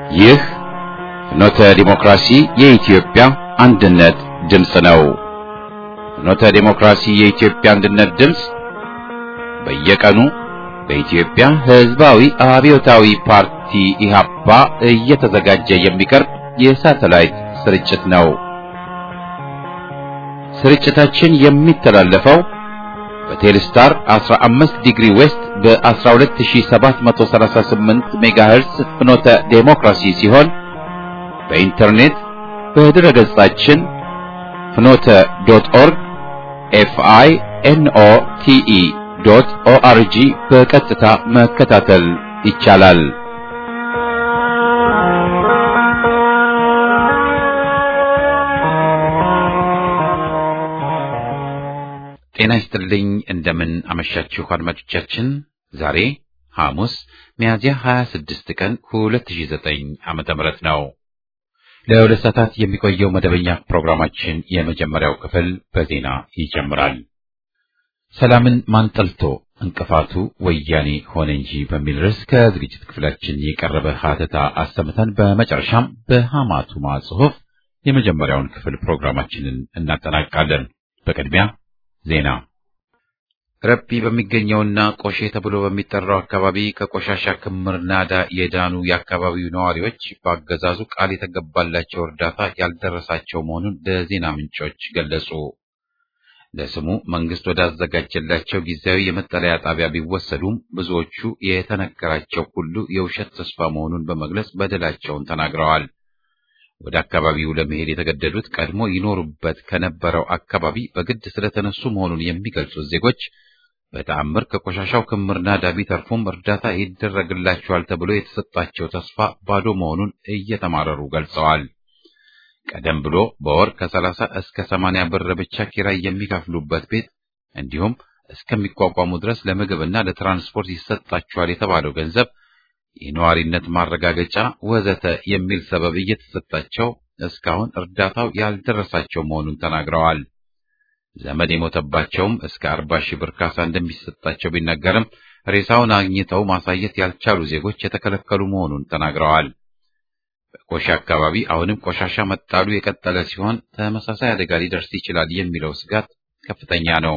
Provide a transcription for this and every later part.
ይህ ፍኖተ ዲሞክራሲ የኢትዮጵያ አንድነት ድምፅ ነው። ፍኖተ ዲሞክራሲ የኢትዮጵያ አንድነት ድምፅ በየቀኑ በኢትዮጵያ ሕዝባዊ አብዮታዊ ፓርቲ ኢህአፓ እየተዘጋጀ የሚቀርብ የሳተላይት ስርጭት ነው። ስርጭታችን የሚተላለፈው በቴሌስታር 15 ዲግሪ ዌስት በ12738 ሜጋሄርስ ፍኖተ ዴሞክራሲ ሲሆን በኢንተርኔት በድረ ገጻችን ፍኖተ ዶት ኦርግ ኤፍአይ ኤንኦ ቲኢ ዶት ኦአርጂ በቀጥታ መከታተል ይቻላል። ጤና ይስጥልኝ። እንደምን አመሻችሁ አድማጮቻችን። ዛሬ ሐሙስ ሚያዝያ 26 ቀን 2009 ዓመተ ምህረት ነው። ለሁለት ሰዓታት የሚቆየው መደበኛ ፕሮግራማችን የመጀመሪያው ክፍል በዜና ይጀምራል። ሰላምን ማንጠልቶ እንቅፋቱ ወያኔ ሆነ እንጂ በሚል ርዕስ ከዝግጅት ክፍላችን የቀረበ ሀተታ አሰምተን በመጨረሻም በሐማቱማ ጽሑፍ የመጀመሪያውን ክፍል ፕሮግራማችንን እናጠናቅቃለን። በቅድሚያ ዜና ረቢ በሚገኘውና ቆሼ ተብሎ በሚጠራው አካባቢ ከቆሻሻ ክምር ናዳ የዳኑ የአካባቢው ነዋሪዎች በአገዛዙ ቃል የተገባላቸው እርዳታ ያልደረሳቸው መሆኑን ለዜና ምንጮች ገለጹ። ለስሙ መንግስት ወዳዘጋጀላቸው ጊዜያዊ የመጠለያ ጣቢያ ቢወሰዱም ብዙዎቹ የተነገራቸው ሁሉ የውሸት ተስፋ መሆኑን በመግለጽ በደላቸውን ተናግረዋል። ወደ አካባቢው ለመሄድ የተገደዱት ቀድሞ ይኖሩበት ከነበረው አካባቢ በግድ ስለተነሱ መሆኑን የሚገልጹት ዜጎች በተአምር ከቆሻሻው ክምር ናዳ ቢተርፉም እርዳታ ይደረግላቸዋል ተብሎ የተሰጣቸው ተስፋ ባዶ መሆኑን እየተማረሩ ገልጸዋል። ቀደም ብሎ በወር ከሰላሳ እስከ ሰማንያ ብር ብቻ ኪራይ የሚከፍሉበት ቤት እንዲሁም እስከሚቋቋሙ ድረስ ለምግብና ለትራንስፖርት ይሰጣቸዋል የተባለው ገንዘብ የነዋሪነት ማረጋገጫ ወዘተ የሚል ሰበብ እየተሰጣቸው እስካሁን እርዳታው ያልደረሳቸው መሆኑን ተናግረዋል። ዘመድ የሞተባቸውም እስከ አርባ ሺህ ብር ካሳ እንደሚሰጣቸው ቢነገርም ሬሳውን አግኝተው ማሳየት ያልቻሉ ዜጎች የተከለከሉ መሆኑን ተናግረዋል። በቆሻ አካባቢ አሁንም ቆሻሻ መጣሉ የቀጠለ ሲሆን ተመሳሳይ አደጋ ሊደርስ ይችላል የሚለው ስጋት ከፍተኛ ነው።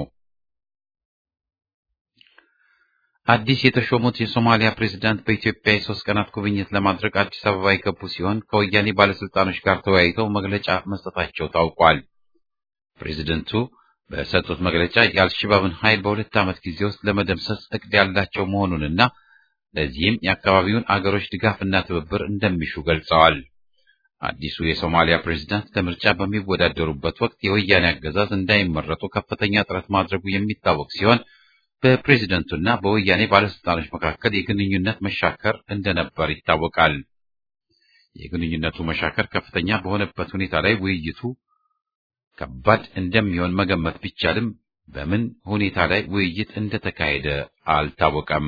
አዲስ የተሾሙት የሶማሊያ ፕሬዝዳንት በኢትዮጵያ የሶስት ቀናት ጉብኝት ለማድረግ አዲስ አበባ የገቡ ሲሆን ከወያኔ ባለስልጣኖች ጋር ተወያይተው መግለጫ መስጠታቸው ታውቋል። ፕሬዝደንቱ በሰጡት መግለጫ የአልሸባብን ኃይል በሁለት ዓመት ጊዜ ውስጥ ለመደምሰስ እቅድ ያላቸው መሆኑንና ለዚህም የአካባቢውን አገሮች ድጋፍና ትብብር እንደሚሹ ገልጸዋል። አዲሱ የሶማሊያ ፕሬዝዳንት ለምርጫ በሚወዳደሩበት ወቅት የወያኔ አገዛዝ እንዳይመረጡ ከፍተኛ ጥረት ማድረጉ የሚታወቅ ሲሆን በፕሬዝደንቱና በወያኔ ባለስልጣኖች መካከል የግንኙነት መሻከር እንደነበር ይታወቃል። የግንኙነቱ መሻከር ከፍተኛ በሆነበት ሁኔታ ላይ ውይይቱ ከባድ እንደሚሆን መገመት ቢቻልም በምን ሁኔታ ላይ ውይይት እንደተካሄደ አልታወቀም።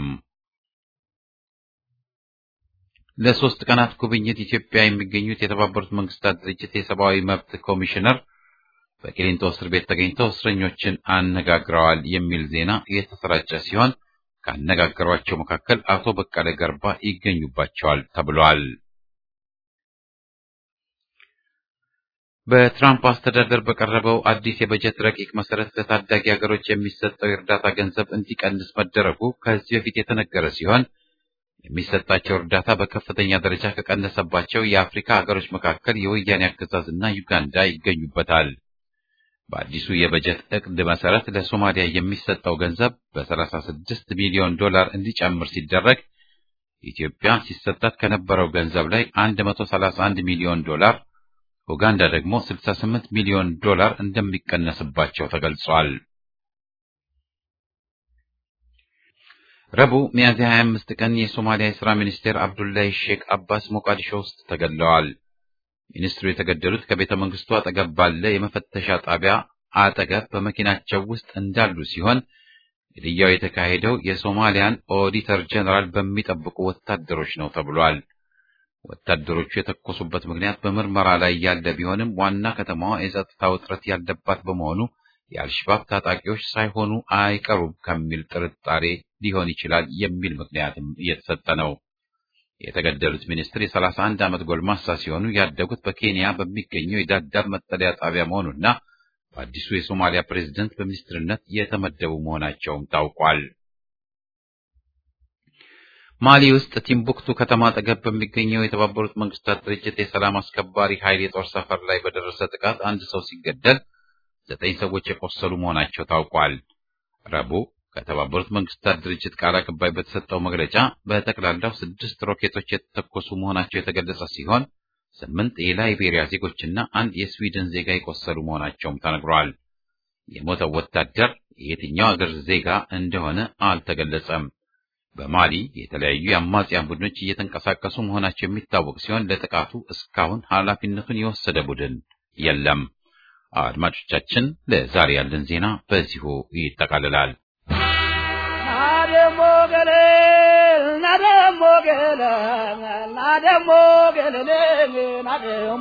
ለሶስት ቀናት ጉብኝት ኢትዮጵያ የሚገኙት የተባበሩት መንግስታት ድርጅት የሰብአዊ መብት ኮሚሽነር በቂሊንጦ እስር ቤት ተገኝተው እስረኞችን አነጋግረዋል የሚል ዜና የተሰራጨ ሲሆን ካነጋገሯቸው መካከል አቶ በቀለ ገርባ ይገኙባቸዋል ተብሏል። በትራምፕ አስተዳደር በቀረበው አዲስ የበጀት ረቂቅ መሰረት ለታዳጊ ሀገሮች የሚሰጠው የእርዳታ ገንዘብ እንዲቀንስ መደረጉ ከዚህ በፊት የተነገረ ሲሆን የሚሰጣቸው እርዳታ በከፍተኛ ደረጃ ከቀነሰባቸው የአፍሪካ ሀገሮች መካከል የወያኔ አገዛዝ እና ዩጋንዳ ይገኙበታል። በአዲሱ የበጀት እቅድ መሰረት ለሶማሊያ የሚሰጠው ገንዘብ በ36 ሚሊዮን ዶላር እንዲጨምር ሲደረግ ኢትዮጵያ ሲሰጣት ከነበረው ገንዘብ ላይ 131 ሚሊዮን ዶላር፣ ኡጋንዳ ደግሞ 68 ሚሊዮን ዶላር እንደሚቀነስባቸው ተገልጿል። ረቡዕ ሚያዝያ 25 ቀን የሶማሊያ የሥራ ሚኒስቴር አብዱላሂ ሼክ አባስ ሞቃዲሾ ውስጥ ተገድለዋል። ሚኒስትሩ የተገደሉት ከቤተ መንግስቱ አጠገብ ባለ የመፈተሻ ጣቢያ አጠገብ በመኪናቸው ውስጥ እንዳሉ ሲሆን ግድያው የተካሄደው የሶማሊያን ኦዲተር ጀነራል በሚጠብቁ ወታደሮች ነው ተብሏል። ወታደሮቹ የተኮሱበት ምክንያት በምርመራ ላይ ያለ ቢሆንም ዋና ከተማዋ የጸጥታ ውጥረት ያለባት በመሆኑ የአልሸባብ ታጣቂዎች ሳይሆኑ አይቀሩም ከሚል ጥርጣሬ ሊሆን ይችላል የሚል ምክንያትም እየተሰጠ ነው። የተገደሉት ሚኒስትር የሰላሳ አንድ ዓመት ጎልማሳ ሲሆኑ ያደጉት በኬንያ በሚገኘው የዳዳብ መጠለያ ጣቢያ መሆኑና በአዲሱ የሶማሊያ ፕሬዝደንት በሚኒስትርነት የተመደቡ መሆናቸውም ታውቋል። ማሊ ውስጥ ቲምቡክቱ ከተማ አጠገብ በሚገኘው የተባበሩት መንግስታት ድርጅት የሰላም አስከባሪ ኃይል የጦር ሰፈር ላይ በደረሰ ጥቃት አንድ ሰው ሲገደል ዘጠኝ ሰዎች የቆሰሉ መሆናቸው ታውቋል። ረቡዕ ከተባበሩት መንግስታት ድርጅት ቃል አቀባይ በተሰጠው መግለጫ በጠቅላላው ስድስት ሮኬቶች የተተኮሱ መሆናቸው የተገለጸ ሲሆን ስምንት የላይቤሪያ ዜጎችና አንድ የስዊድን ዜጋ የቆሰሉ መሆናቸውም ተነግሯል። የሞተው ወታደር የየትኛው አገር ዜጋ እንደሆነ አልተገለጸም። በማሊ የተለያዩ የአማጽያን ቡድኖች እየተንቀሳቀሱ መሆናቸው የሚታወቅ ሲሆን ለጥቃቱ እስካሁን ኃላፊነቱን የወሰደ ቡድን የለም። አድማጮቻችን፣ ለዛሬ ያለን ዜና በዚሁ ይጠቃልላል። ናደሞ ገለ ናደሞ ገለ ናደሞ ገለ ናደሞ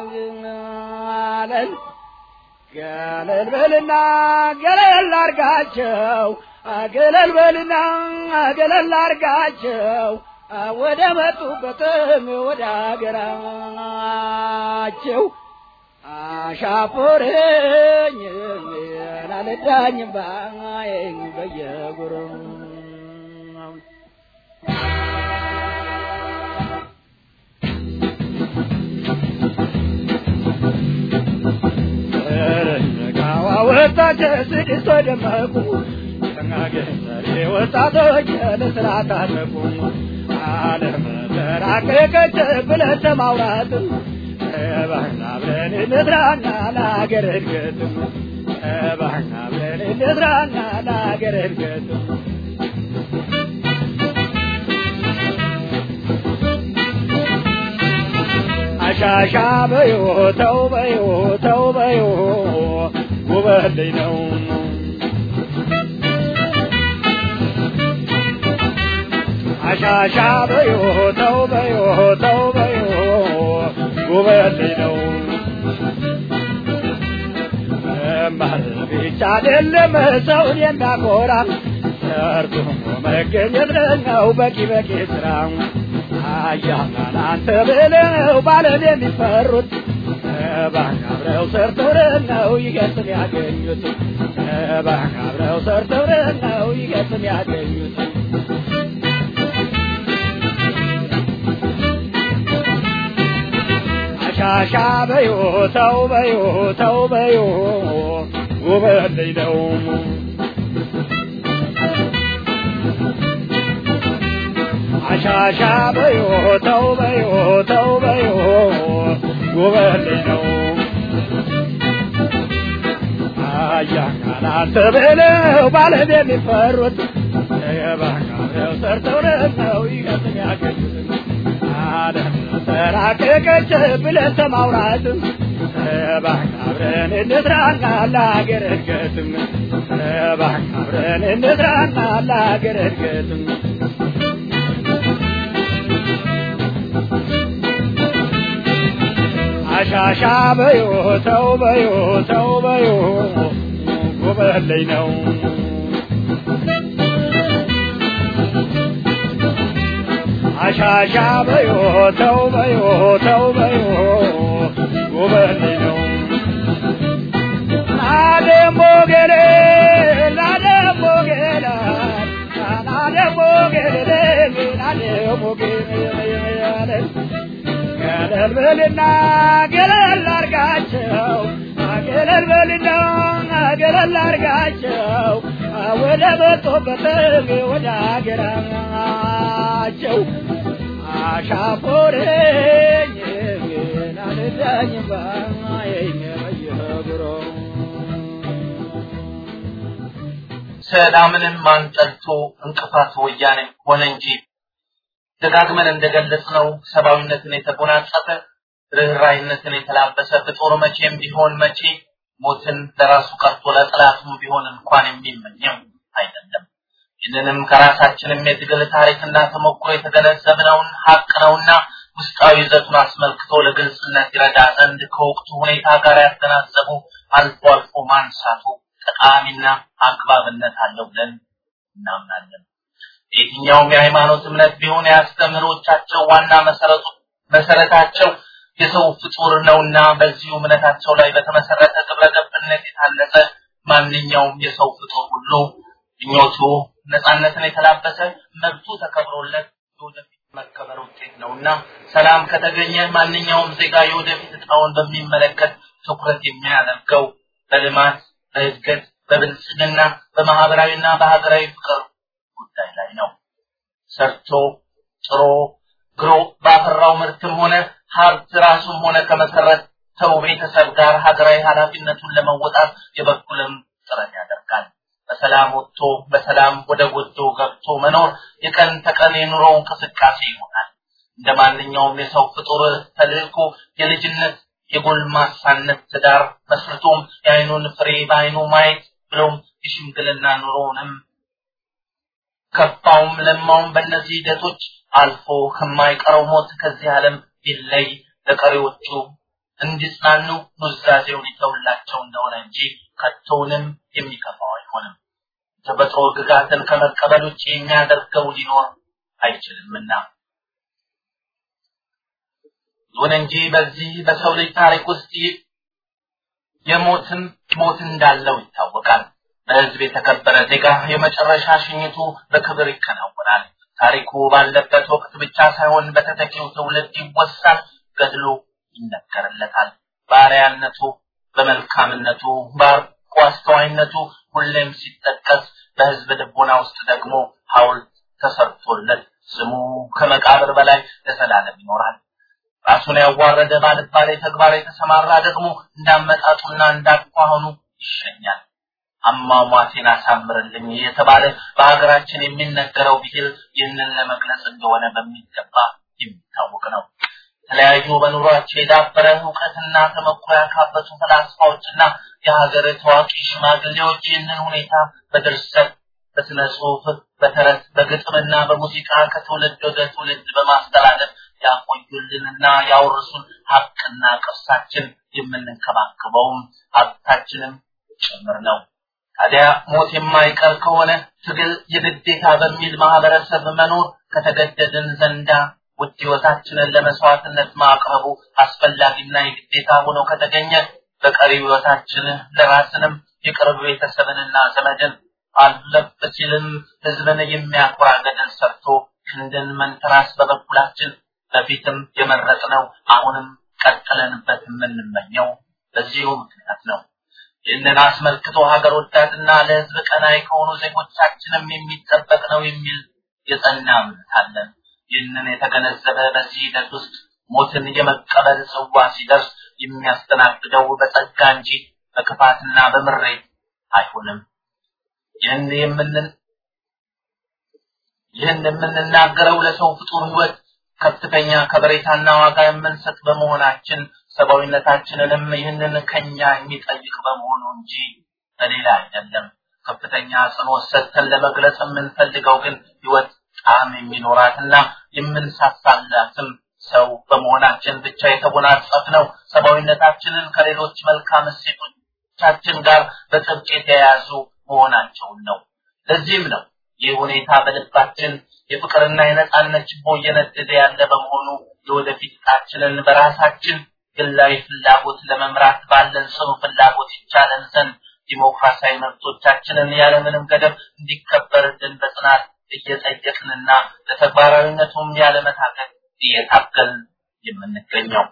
ገለ ገለል በልና ገለል አርጋቸው ገለል በልና ገለል አርጋቸው ወደ መጡበትም ወደ አገራቸው አሻፖረኝ ናልዳኝ ባይን በየጉሩ ወጣች ስድስት ደመቁ ተናገሰሬ ወጣቶች ለስራ ታጠቁ ዓለም ተራቀቀች ብለን ተማውራት ባህና ብለን እንስራና ለሀገር እድገት ባህና ብለን እንስራና ለሀገር እድገት አሻሻ በዮ ተው በዮ ተው በዮ ውበልኝ ነው አሻሻ በዮ ተው በዮ ተው በዮ ውበልኝ ነው መማር ብቻ አይደለም ሰውን የሚያኮራ ሰርቶ መገኘት ነው በቂ በቂ ስራ አያናን አንተ ብለው ባለም የሚፈሩት እባክህ አብረው ሰርተው ነው ይገጥም ያገኙት እባክህ አብረው ሰርተው ነው ይገጥም ያገኙት አሻሻ በዮ ተው በዮ ተው በዮ ውበልኝ ነው አሻሻ በዮ ተው በዮ ተው በዮ ውበልኝ ነው አያካላት ብለው ባለም የሚፈሩት የባካለው ሰርተው ነው ይገጥም ያገኙት ዓለም ተራቀቀች ብለን ተማውራት እባክህ አብረን እንስራና ለሀገር እድገትም እባክህ አብረን እንስራና ለሀገር እድገትም አሻሻ በዮ ተው በዮ ተው በዮ ጉበለኝ ነው አሻሻ በዮ ተው በዮ ተው በዮ ጉበለኝ ነው ናደሞ ገሌ ናደሞ ገላ ናደሞ ገሌ ናደሞ ገሌ ገለል በልና ገለል አርጋቸው ገለል በልና ገለል አርጋቸው ወደ መጡበት ወደ አገራቸው አሻፎረኝ ናልዳኝ ባየኝ በየብሮ ሰላምንም ማንጠልቶ እንቅፋት ወያኔ ሆነ እንጂ ደጋግመን እንደገለጽነው ሰብአዊነትን የተጎናጸፈ ርኅራይነትን የተላበሰ ፍጡር መቼም ቢሆን መቼ ሞትን ለራሱ ቀርቶ ለጠላቱም ቢሆን እንኳን የሚመኘው አይደለም። ይህንንም ከራሳችንም የትግል ታሪክና ተሞክሮ የተገነዘብነውን ሀቅ ነውና ውስጣዊ ይዘቱን አስመልክቶ ለግልጽነት ይረዳ ዘንድ ከወቅቱ ሁኔታ ጋር ያገናዘቡ አልፎ አልፎ ማንሳቱ ጠቃሚና አግባብነት አለው ብለን እናምናለን። የትኛውም የሃይማኖት እምነት ቢሆን የአስተምህሮቻቸው ዋና መሰረቱ መሰረታቸው የሰው ፍጡር ነውና በዚሁ እምነታቸው ላይ በተመሰረተ ግብረ ገብነት የታነጸ ማንኛውም የሰው ፍጡር ሁሉ ምኞቱ ነፃነትን የተላበሰ መብቱ ተከብሮለት የወደፊት መከበር ውጤት ነውና ሰላም ከተገኘ ማንኛውም ዜጋ የወደፊት እጣውን በሚመለከት ትኩረት የሚያደርገው በልማት፣ በእድገት፣ በብልጽግና፣ በማህበራዊና በሀገራዊ ፍቅር ጉዳይ ላይ ነው። ሰርቶ ጥሮ ግሮ ባፈራው ምርትም ሆነ ሀብት ራሱም ሆነ ከመሰረተው ቤተሰብ ጋር ሀገራዊ ኃላፊነቱን ለመወጣት የበኩልም ጥረት ያደርጋል። በሰላም ወጥቶ በሰላም ወደ ጎጆ ገብቶ መኖር የቀን ተቀን የኑሮ እንቅስቃሴ ይሆናል። እንደ ማንኛውም የሰው ፍጡር ተልእኮ የልጅነት የጎልማሳነት ትዳር መስርቶም የአይኑን ፍሬ በአይኑ ማየት ብሎም የሽምግልና ኑሮውንም ከፋውም ለማውም በእነዚህ ሂደቶች አልፎ ከማይቀረው ሞት ከዚህ ዓለም ቢለይ ለቀሪዎቹ እንዲጽናኑ ኑዛዜውን ይተውላቸው እንደሆነ እንጂ ከቶውንም የሚከፋው አይሆንም። ተፈጥሮ ግጋትን ከመቀበል ውጭ የሚያደርገው ሊኖር አይችልምና። ይሁን እንጂ በዚህ በሰው ልጅ ታሪክ ውስጥ የሞትም ሞት እንዳለው ይታወቃል። በህዝብ የተከበረ ዜጋ የመጨረሻ ሽኝቱ በክብር ይከናወናል። ታሪኩ ባለበት ወቅት ብቻ ሳይሆን በተተኪው ትውልድ ይወሳል፣ ገድሎ ይነገርለታል። ባሪያነቱ፣ በመልካምነቱ፣ በአርቆ አስተዋይነቱ ሁሌም ሲጠቀስ በህዝብ ልቦና ውስጥ ደግሞ ሐውልት ተሰርቶለት ስሙ ከመቃብር በላይ ለዘላለም ይኖራል። ራሱን ያዋረደ ባልባሌ ተግባር የተሰማራ ደግሞ እንዳመጣጡና እንዳኳኋኑ ይሸኛል። አሟሟቴን አሳምርልኝ የተባለ በሀገራችን የሚነገረው ብሂል ይህንን ለመግለጽ እንደሆነ በሚገባ የሚታወቅ ነው። የተለያዩ በኑሯቸው የዳበረ እውቀትና ተመኩሮ ያካበቱ ፈላስፋዎችና የሀገር ታዋቂ ሽማግሌዎች ይህንን ሁኔታ በድርሰት፣ በስነ ጽሁፍ፣ በተረት፣ በግጥምና በሙዚቃ ከትውልድ ወደ ትውልድ በማስተላለፍ ያቆዩልንና ያወርሱን ሀብትና ቅርሳችን የምንንከባከበውም ሀብታችንም ጭምር ነው። ታዲያ ሞት የማይቀር ከሆነ ትግል የግዴታ በሚል ማህበረሰብ መኖር ከተገደድን ዘንዳ ውድ ህይወታችንን ለመስዋዕትነት ማቅረቡ አስፈላጊና የግዴታ ሆኖ ከተገኘ በቀሪ ህይወታችን ለራስንም የቅርብ ቤተሰብንና ዘመድን አለፍ ሲልም ህዝብን የሚያኮራ ገደል ሰርቶ ክንድን መንተራስ በበኩላችን በፊትም የመረጥነው አሁንም ቀጥለንበት የምንመኘው በዚሁ ምክንያት ነው። ይህንን አስመልክቶ ሀገር ወዳድና ለህዝብ ቀናይ ከሆኑ ዜጎቻችንም የሚጠበቅ ነው የሚል የጸና እምነት አለን። ይህንን የተገነዘበ በዚህ ሂደት ውስጥ ሞትን የመቀበል ጽዋ ሲደርስ የሚያስተናግደው በጸጋ እንጂ በክፋትና በምሬት አይሆንም። ይህን የምንን ይህን የምንናገረው ለሰው ፍጡር ህይወት ከፍተኛ ከበሬታና ዋጋ የምንሰጥ በመሆናችን ሰብአዊነታችንንም ይህንን ከኛ የሚጠይቅ በመሆኑ እንጂ በሌላ አይደለም። ከፍተኛ አጽንኦት ሰጥተን ለመግለጽ የምንፈልገው ግን ህይወት ጣዕም የሚኖራትና የምንሳሳላትም ሰው በመሆናችን ብቻ የተጎናጸፍነው ሰብአዊነታችንን ከሌሎች መልካም እሴቶቻችን ጋር በጥብቅ የተያያዙ መሆናቸውን ነው። ለዚህም ነው ይህ ሁኔታ በልባችን የፍቅርና የነጻነት ችቦ እየነደደ ያለ በመሆኑ የወደፊት ዕጣችንን በራሳችን ግላዊ ፍላጎት ለመምራት ባለን ጽኑ ፍላጎት ይቻለን ዘንድ ዲሞክራሲያዊ መብቶቻችንን ያለምንም ገደብ እንዲከበርልን በጽናት እየጠየቅንና ለተግባራዊነቱም ያለመታገል እየታገል የምንገኘው።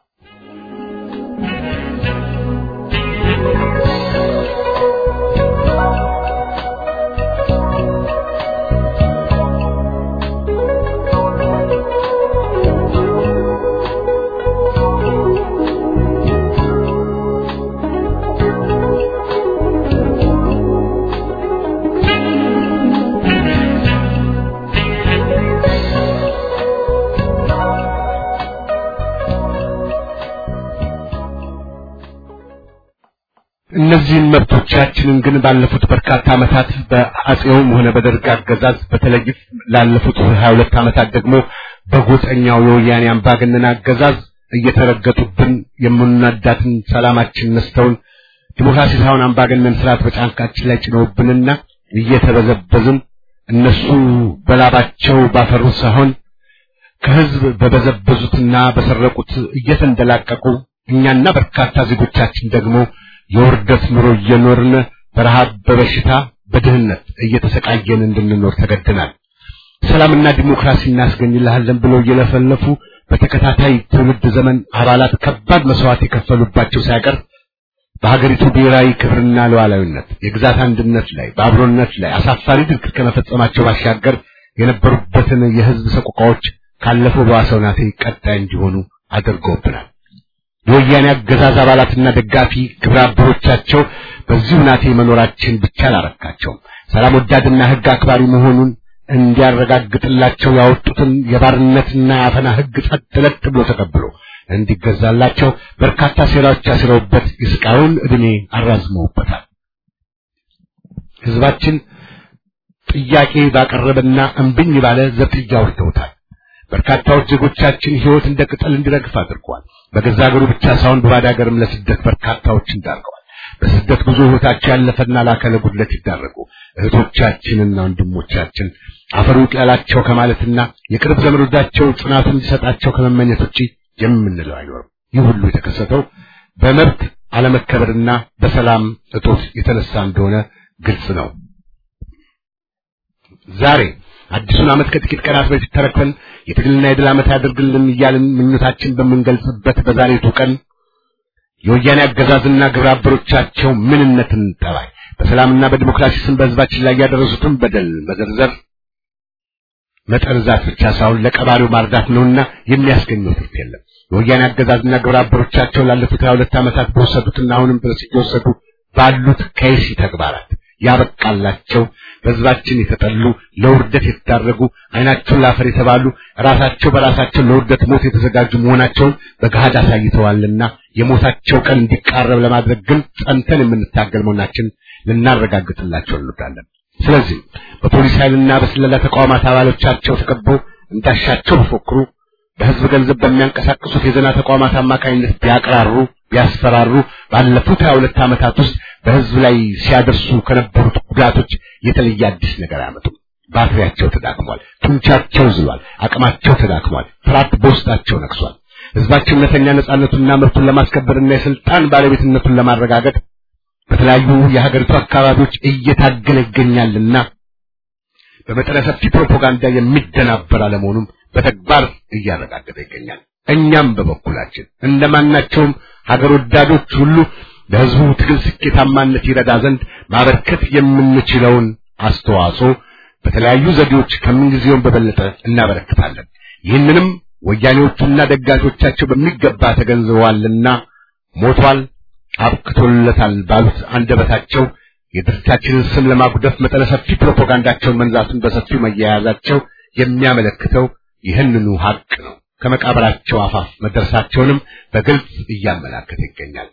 እነዚህን መብቶቻችንን ግን ባለፉት በርካታ ዓመታት በአጼውም ሆነ በደርግ አገዛዝ በተለይ ላለፉት 22 ዓመታት ደግሞ በጎጠኛው የወያኔ አምባገነን አገዛዝ እየተረገጡብን የምንወዳትን ሰላማችን ነስተውን ዲሞክራሲ ሳይሆን አምባገነን ስርዓት በጫንቃችን ላይ ጭነውብንና እየተበዘበዝን እነሱ በላባቸው ባፈሩት ሳይሆን ከህዝብ በበዘበዙትና በሰረቁት እየተንደላቀቁ እኛና በርካታ ዜጎቻችን ደግሞ የውርደት ኑሮ እየኖርን በረሃብ፣ በበሽታ፣ በድህነት እየተሰቃየን እንድንኖር ተገደናል። ሰላምና ዲሞክራሲ እናስገኝልሃለን ብለው እየለፈለፉ በተከታታይ ትውልድ ዘመን አባላት ከባድ መስዋዕት የከፈሉባቸው ሳይቀር በሀገሪቱ ብሔራዊ ክብርና ሉዓላዊነት የግዛት አንድነት ላይ በአብሮነት ላይ አሳፋሪ ድርጊት ከመፈጸማቸው ባሻገር የነበሩበትን የህዝብ ሰቆቃዎች ካለፈው በዋሰው ናቴ ቀጣይ እንዲሆኑ አድርገውብናል። የወያኔ አገዛዝ አባላትና ደጋፊ ግብረ አበሮቻቸው በዚሁ ናቴ መኖራችን ብቻ አላረካቸውም። ሰላም ወዳድና ህግ አክባሪ መሆኑን እንዲያረጋግጥላቸው ያወጡትን የባርነትና የአፈና ህግ ጸጥ ለጥ ብሎ ተቀብሎ እንዲገዛላቸው በርካታ ሴራዎች አስረውበት የስቃዩን ዕድሜ አራዝመውበታል። ህዝባችን ጥያቄ ባቀረበና እምብኝ ባለ ዘብጥያ አውርደውታል። በርካታዎች ዜጎቻችን ህይወት እንደ ቅጠል እንዲረግፍ አድርገዋል። በገዛ ሀገሩ ብቻ ሳይሆን በባዕድ ሀገርም ለስደት በርካታዎችን ዳርገዋል። በስደት ጉዞ ህይወታቸው ያለፈና ለአካለ ጉድለት ይዳረጉ እህቶቻችንና ወንድሞቻችን አፈሩ ይቅለላቸው ከማለትና የቅርብ ዘመዶቻቸው ጽናቱን እንዲሰጣቸው ከመመኘት ውጪ የምንለው አይኖርም። ይህ ሁሉ የተከሰተው በመብት አለመከበርና በሰላም እጦት የተነሳ እንደሆነ ግልጽ ነው። ዛሬ አዲሱን ዓመት ከጥቂት ቀናት በፊት ተረክበን የትግልና የድል ዓመት ያድርግልን እያልን ምኞታችን በምንገልጽበት በዛሬቱ ቀን የወያኔ አገዛዝና ግብረ አበሮቻቸው ምንነትን ጠባይ በሰላምና በዲሞክራሲ ስም በህዝባችን ላይ ያደረሱትን በደል መዘርዘር መጠርዛት ብቻ ሳይሆን ለቀባሪው ማርዳት ነውና የሚያስገኘው ትርፍ የለም። የወያኔ አገዛዝና ግብረ አበሮቻቸው ላለፉት ሀያ ሁለት ዓመታት በወሰዱትና አሁንም ድረስ እየወሰዱ ባሉት ከይሲ ተግባራት ያበቃላቸው በህዝባችን የተጠሉ ለውርደት የተዳረጉ አይናቸውን ላፈር የተባሉ ራሳቸው በራሳቸው ለውርደት ሞት የተዘጋጁ መሆናቸውን በገሃድ አሳይተዋልና የሞታቸው ቀን እንዲቃረብ ለማድረግ ግን ጸንተን የምንታገል መሆናችን ልናረጋግጥላቸው እንወዳለን። ስለዚህ በፖሊስ ኃይልና በስለላ ተቋማት አባሎቻቸው ተከበው እንዳሻቸው ቢፎክሩ በህዝብ ገንዘብ በሚያንቀሳቅሱት የዜና ተቋማት አማካኝነት ቢያቅራሩ ቢያስፈራሩ ባለፉት ሀያ ሁለት ዓመታት ውስጥ በህዝብ ላይ ሲያደርሱ ከነበሩት ጉዳቶች የተለየ አዲስ ነገር አያመጡም። ባትሪያቸው ተዳክሟል፣ ጡንቻቸው ዝሏል፣ አቅማቸው ተዳክሟል፣ ፍርሃት በውስጣቸው ነግሷል። ህዝባችን እውነተኛ ነጻነቱንና መብቱን ለማስከበርና የስልጣን ባለቤትነቱን ለማረጋገጥ በተለያዩ የሀገሪቱ አካባቢዎች እየታገለ ይገኛልና በመጠነ ሰፊ ፕሮፓጋንዳ የሚደናበር አለመሆኑም በተግባር እያረጋገጠ ይገኛል። እኛም በበኩላችን እንደማናቸውም ሀገር ወዳዶች ሁሉ ለህዝቡ ትግል ስኬታማነት ይረዳ ዘንድ ማበርከት የምንችለውን አስተዋጽኦ በተለያዩ ዘዴዎች ከምንጊዜውም በበለጠ እናበረክታለን። ይህንንም ወያኔዎቹና ደጋፊዎቻቸው በሚገባ ተገንዝበዋልና ሞቷል፣ አብክቶለታል ባሉት አንደበታቸው የድርጅታችንን ስም ለማጉደፍ መጠነ ሰፊ ፕሮፓጋንዳቸውን መንዛቱን በሰፊው መያያዛቸው የሚያመለክተው ይህንኑ ሀቅ ነው። ከመቃብራቸው አፋፍ መድረሳቸውንም በግልጽ እያመላከተ ይገኛል።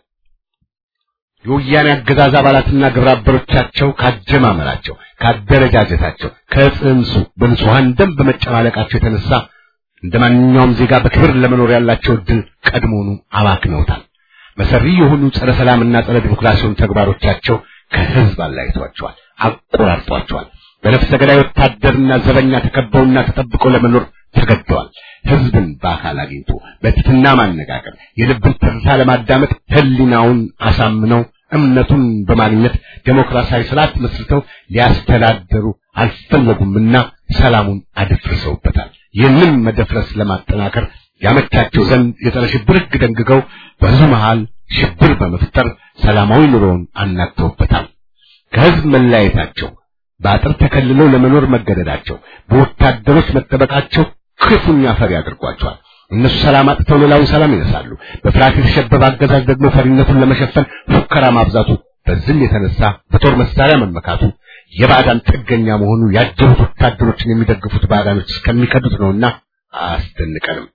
የወያኔ አገዛዝ አባላትና ግብረ አበሮቻቸው ካጀማመራቸው፣ ካደረጃጀታቸው፣ ከጽንሱ በንጹሐን ደም በመጨማለቃቸው የተነሳ እንደ ማንኛውም ዜጋ በክብር ለመኖር ያላቸው እድል ቀድሞኑ አባክነውታል። መሰሪ የሆኑ ጸረ ሰላምና ጸረ ዲሞክራሲውን ተግባሮቻቸው ከህዝብ አላይቷቸዋል፣ አቆራርጧቸዋል። በነፍሰ ገዳይ ወታደርና ዘበኛ ተከበውና ተጠብቀው ለመኖር ተገደዋል። ህዝብን በአካል አግኝቶ በትትና ማነጋገር የልብን ትርታ ለማዳመጥ ህሊናውን አሳምነው እምነቱን በማግኘት ዴሞክራሲያዊ ስርዓት መስርተው ሊያስተዳደሩ አልፈለጉምና ሰላሙን አደፍርሰውበታል። ይህንን መደፍረስ ለማጠናከር ያመቻቸው ዘንድ የጸረ ሽብር ህግ ደንግገው በህዝቡ መሃል ሽብር በመፍጠር ሰላማዊ ኑሮውን አናግተውበታል። ከህዝብ መለያየታቸው፣ በአጥር ተከልለው ለመኖር መገደዳቸው፣ በወታደሮች መጠበቃቸው ክፉኛ ፈሪ አድርጓቸዋል። እነሱ ሰላም አጥተው ሌላውን ሰላም ይነሳሉ። በፍርሃት የተሸበበ አገዛዝ ደግሞ ፈሪነቱን ለመሸፈን ፉከራ ማብዛቱ፣ በዝም የተነሳ በጦር መሳሪያ መመካቱ፣ የባዕዳን ጥገኛ መሆኑ ያጀቡት ወታደሮችን የሚደግፉት ባዕዳኖች እስከሚከዱት ነውና አያስደንቀንም።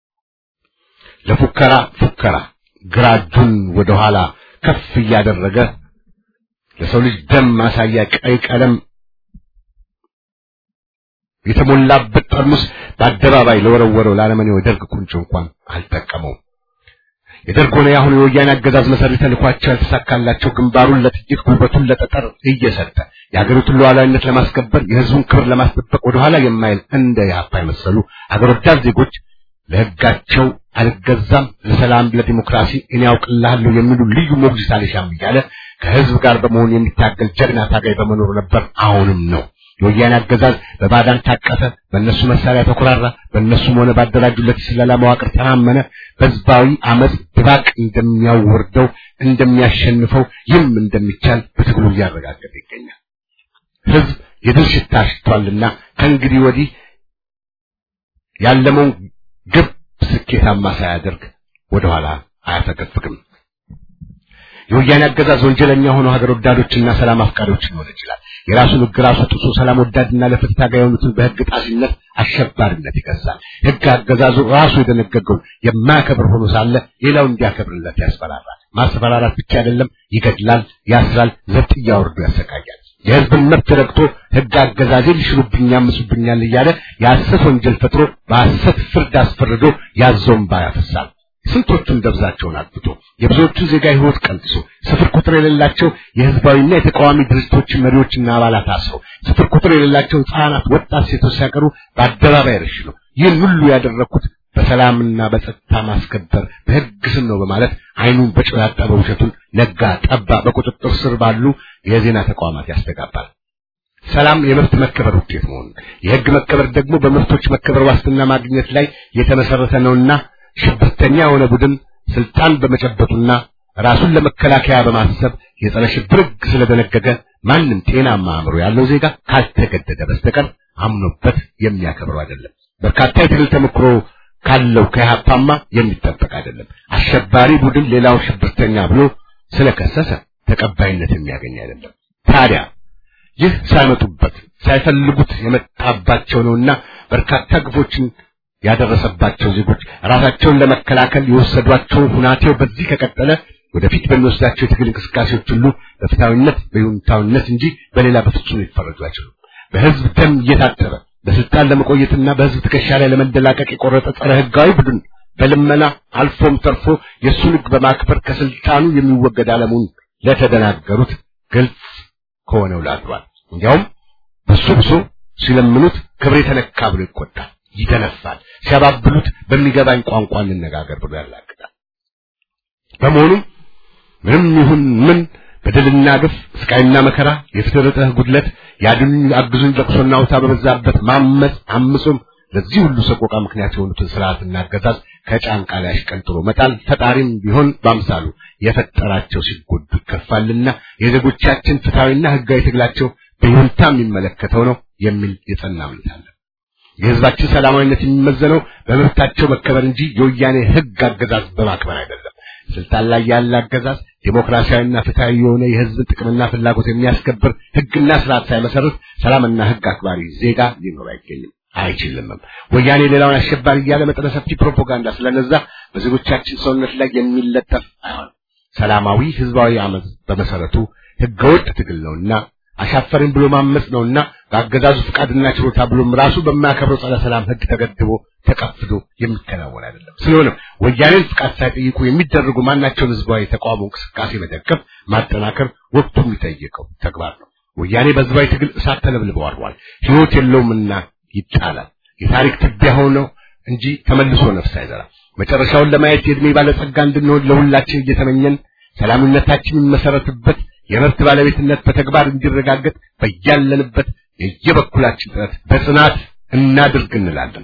ለፉከራ ፉከራ ግራ እጁን ወደ ኋላ ከፍ እያደረገ ለሰው ልጅ ደም ማሳያ ቀይ ቀለም የተሞላበት ጠርሙስ በአደባባይ ለወረወረው ለአለመኔው የደርግ ቁንጮ እንኳን አልጠቀመውም። የደርግ ሆነ የአሁኑ የወያኔ አገዛዝ መሰሪ ተልኳቸው ያልተሳካላቸው ግንባሩን ለጥይት ጉልበቱን ለጠጠር እየሰጠ የሀገሪቱን ሉዓላዊነት ለማስከበር የህዝቡን ክብር ለማስጠበቅ ወደኋላ የማይል እንደ የአባ የመሰሉ ሀገር ወዳድ ዜጎች ለህጋቸው አልገዛም፣ ለሰላም፣ ለዲሞክራሲ እኔ ያውቅልሃለሁ የሚሉ ልዩ ሞግዚት አልሻም እያለ ከህዝብ ጋር በመሆን የሚታገል ጀግና ታጋይ በመኖሩ ነበር፣ አሁንም ነው። የወያኔ አገዛዝ በባዳን ታቀፈ፣ በእነሱ መሳሪያ ተኮራራ፣ በእነሱም ሆነ ባደራጁለት የስለላ መዋቅር ተማመነ። በህዝባዊ አመፅ ድባቅ እንደሚያወርደው እንደሚያሸንፈው፣ ይህም እንደሚቻል በትግሉ እያረጋገጠ ይገኛል። ህዝብ የድል ሽታ ሽቷልና ከእንግዲህ ወዲህ ያለመውን ግብ ስኬታማ ሳያደርግ ወደኋላ አያፈገፍግም። የወያኔ አገዛዝ ወንጀለኛ ሆኖ ሀገር ወዳዶችና ሰላም አፍቃሪዎች ሊሆን ይችላል። የራሱን ህግ ራሱ ጥሶ ሰላም ወዳድና ለፍትህ ታጋይ የሆኑትን በህግ ጣሲነት፣ አሸባሪነት ይከሳል። ህግ አገዛዙ ራሱ የደነገገውን የማያከብር ሆኖ ሳለ ሌላው እንዲያከብርለት ያስፈራራል። ማስፈራራት ብቻ አይደለም፣ ይገድላል፣ ያስራል፣ ዘብጥ እያወርዱ ያሰቃያል። የህዝብን መብት ረግጦ ህግ አገዛዜ ሊሽሩብኝ ያምፁብኛል እያለ የሐሰት ወንጀል ፈጥሮ በሐሰት ፍርድ አስፈርዶ ያዞን ባያፈሳል። ስንቶቹን ደብዛቸውን አጥፍቶ የብዙዎቹን ዜጋ ህይወት ቀንጥሶ ስፍር ቁጥር የሌላቸው የህዝባዊና የተቃዋሚ ድርጅቶች መሪዎችና አባላት አስረው ስፍር ቁጥር የሌላቸው ህፃናት፣ ወጣት ሴቶች ሲያቀሩ በአደባባይ ረሽነው ይህን ሁሉ ያደረኩት በሰላምና በጸጥታ ማስከበር በህግ ስም ነው በማለት አይኑን በጨው ያጠበ ውሸቱን ነጋ ጠባ በቁጥጥር ስር ባሉ የዜና ተቋማት ያስተጋባል። ሰላም የመብት መከበር ውጤት መሆኑን የህግ መከበር ደግሞ በመብቶች መከበር ዋስትና ማግኘት ላይ የተመሰረተ ነውና ሽብርተኛ የሆነ ቡድን ስልጣን በመጨበጡና ራሱን ለመከላከያ በማሰብ የጸረ ሽብር ህግ ስለደነገገ ማንም ጤናማ አእምሮ ያለው ዜጋ ካልተገደደ በስተቀር አምኖበት የሚያከብረው አይደለም። በርካታ የትግል ተሞክሮ ካለው ከኢህአፓማ የሚጠበቅ አይደለም። አሸባሪ ቡድን ሌላውን ሽብርተኛ ብሎ ስለከሰሰ ተቀባይነት የሚያገኝ አይደለም። ታዲያ ይህ ሳይመጡበት ሳይፈልጉት የመጣባቸው ነውና በርካታ ግፎችን ያደረሰባቸው ዜጎች ራሳቸውን ለመከላከል የወሰዷቸው ሁናቴው በዚህ ከቀጠለ ወደፊት በሚወስዳቸው የትግል እንቅስቃሴዎች ሁሉ በፍትሃዊነት በይሁንታዊነት እንጂ በሌላ በፍጹም ሊፈረጁ አይችሉም። በህዝብ ደም እየታጠበ በስልጣን ለመቆየትና በህዝብ ትከሻ ላይ ለመንደላቀቅ የቆረጠ ጸረ ህጋዊ ቡድን በልመና አልፎም ተርፎ የእሱን ህግ በማክበር ከስልጣኑ የሚወገድ አለሙን ለተደናገሩት ግልጽ ከሆነው ላድሯል። እንዲያውም በሱ ብሶ ሲለምኑት ክብሬ ተነካ ብሎ ይቆጣል፣ ይተነፋል። ሲያባብሉት በሚገባኝ ቋንቋ እንነጋገር ብሎ ያላግጣል። በመሆኑም ምንም ይሁን ምን በደልና ግፍ፣ ስቃይና መከራ፣ የፍትህ ጉድለት፣ ያድኑኝ አግዙኝ ለቅሶና ውታ በበዛበት ማመፅ አምጾም ለዚህ ሁሉ ሰቆቃ ምክንያት የሆኑትን ስርዓትና አገዛዝ ከጫንቃ ላይ አሽቀንጥሮ መጣል ፈጣሪም ቢሆን በአምሳሉ የፈጠራቸው ሲጎዱ ይከፋልና የዜጎቻችን ፍትሐዊና ህጋዊ ትግላቸው በይሁንታ የሚመለከተው ነው የሚል የጸና እምነት አለ። የህዝባችን ሰላማዊነት የሚመዘነው በመብታቸው መከበር እንጂ የወያኔ ህግ አገዛዝ በማክበር አይደለም። ስልጣን ላይ ያለ አገዛዝ ዴሞክራሲያዊና ፍትሐዊ የሆነ የህዝብን ጥቅምና ፍላጎት የሚያስከብር ህግና ስርዓት ሳይመሰርት ሰላምና ህግ አክባሪ ዜጋ ሊኖር አይገኝም አይችልምም። ወያኔ ሌላውን አሸባሪ እያለ መጠነ ሰፊ ፕሮፓጋንዳ ስለነዛ በዜጎቻችን ሰውነት ላይ የሚለጠፍ አይሆንም። ሰላማዊ ህዝባዊ አመፅ በመሰረቱ ህገወጥ ትግል ነውና አሻፈረኝ ብሎ ማመፅ ነውና በአገዛዙ ፍቃድና ችሮታ ብሎም ራሱ በማያከብረው ጸረ ሰላም ህግ ተገድቦ ተቀፍዶ የሚከናወን አይደለም። ስለሆነም ወያኔን ፍቃድ ሳይጠይቁ የሚደረጉ ማናቸውን ህዝባዊ ተቃውሞ እንቅስቃሴ መደገፍ፣ ማጠናከር ወቅቱ የሚጠይቀው ተግባር ነው። ወያኔ በህዝባዊ ትግል እሳት ተለብልበው አድሯል። ህይወት የለውምና ይጣላል። የታሪክ ትቢያ ሆነው እንጂ ተመልሶ ነፍስ አይዘራ። መጨረሻውን ለማየት የእድሜ ባለጸጋ እንድንሆን ለሁላችን እየተመኘን ሰላምነታችን የሚመሰረትበት የመብት ባለቤትነት በተግባር እንዲረጋገጥ በያለንበት የየበኩላችን ጥረት በጽናት እናድርግ እንላለን።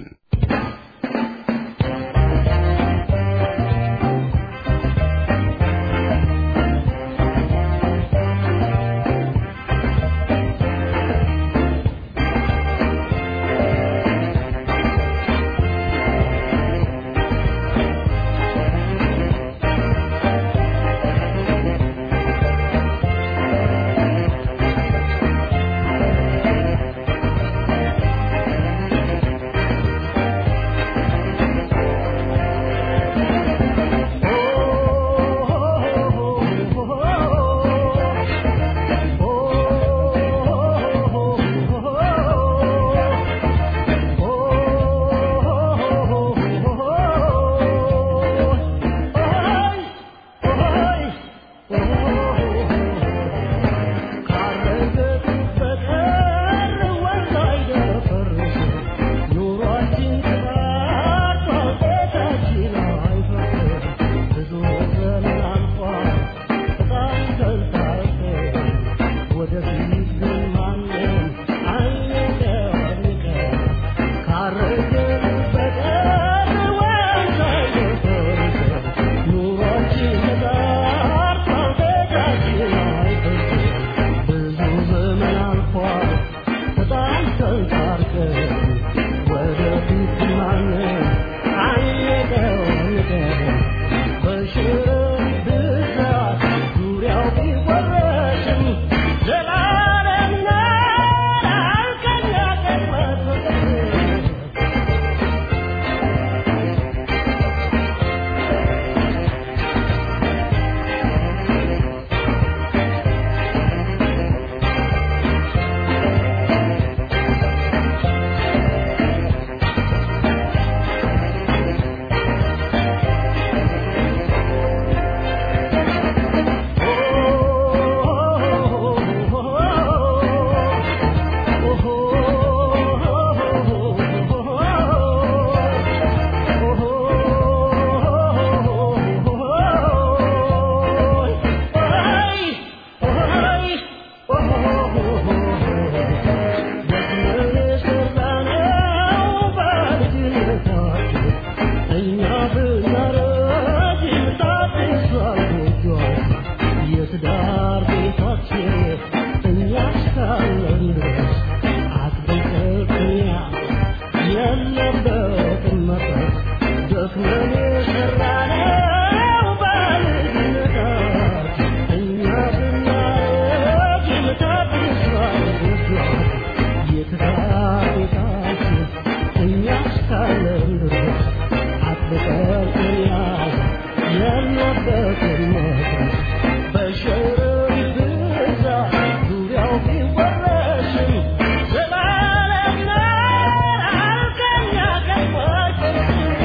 ይቀርብኛል የለበትን ሞት በሸረሪ ብዛት ዙሪያው ቢወረሽም ዘላለም ከኛ ከማይቀር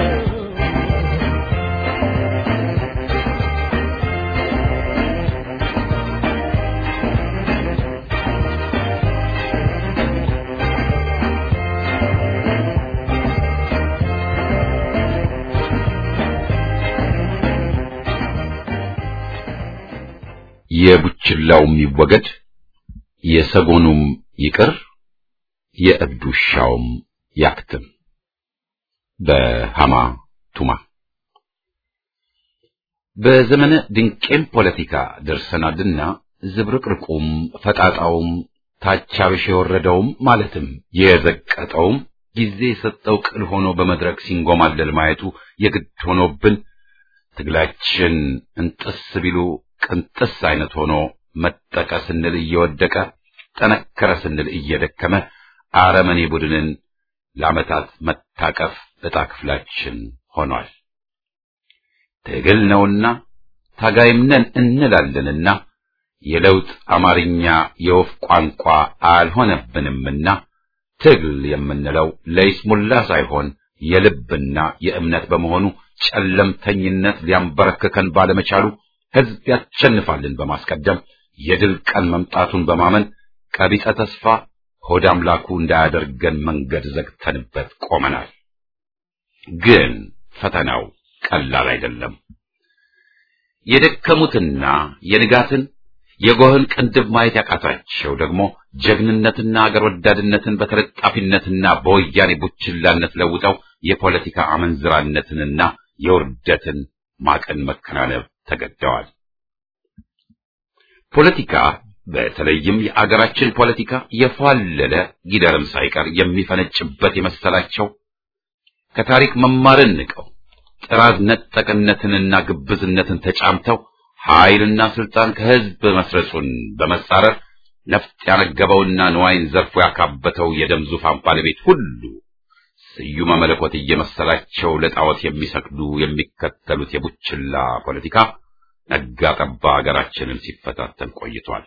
የቡችላውም ይወገድ፣ የሰጎኑም ይቅር፣ የእብድ ውሻውም ያክትም። በሃማ ቱማ በዘመነ ድንቄም ፖለቲካ ደርሰናልና ዝብርቅርቁም ፈጣጣውም ታቻብሽ የወረደውም ማለትም የዘቀጠውም ጊዜ የሰጠው ቅል ሆኖ በመድረክ ሲንጎማለል ማየቱ የግድ ሆኖብን ትግላችን እንጥስ ቢሉ ቅንጥስ አይነት ሆኖ መጠቀ ስንል እየወደቀ ጠነከረ ስንል እየደከመ አረመኔ ቡድንን ለዓመታት መታቀፍ ዕጣ ክፍላችን ሆኗል። ትግል ነውና ታጋይም ነን እንላለንና የለውጥ አማርኛ የወፍ ቋንቋ አልሆነብንምና ትግል የምንለው ለይስሙላ ሳይሆን የልብና የእምነት በመሆኑ ጨለምተኝነት ሊያንበረክከን ባለመቻሉ ሕዝብ ያሸንፋልን በማስቀደም የድል ቀን መምጣቱን በማመን ቀቢጸ ተስፋ ሆድ አምላኩ እንዳያደርገን መንገድ ዘግተንበት ቆመናል። ግን ፈተናው ቀላል አይደለም። የደከሙትና የንጋትን የጎህን ቅንድብ ማየት ያቃታቸው ደግሞ ጀግንነትና አገር ወዳድነትን በተለጣፊነትና በወያኔ ቡችላነት ለውጠው የፖለቲካ አመንዝራነትንና የውርደትን ማቀን መከናነብ ተገደዋል። ፖለቲካ በተለይም የአገራችን ፖለቲካ የፏለለ ጊደርም ሳይቀር የሚፈነጭበት የመሰላቸው ከታሪክ መማርን ንቀው ጥራዝ ነጠቅነትንና ግብዝነትን ተጫምተው ኃይልና ስልጣን ከህዝብ መስረጹን በመጻረር ነፍጥ ያነገበውና ንዋይን ዘርፎ ያካበተው የደም ዙፋን ባለቤት ሁሉ ስዩመ መለኮት እየመሰላቸው ለጣዖት የሚሰግዱ የሚከተሉት የቡችላ ፖለቲካ ነጋ ጠባ ሀገራችንን ሲፈታተን ቆይቷል።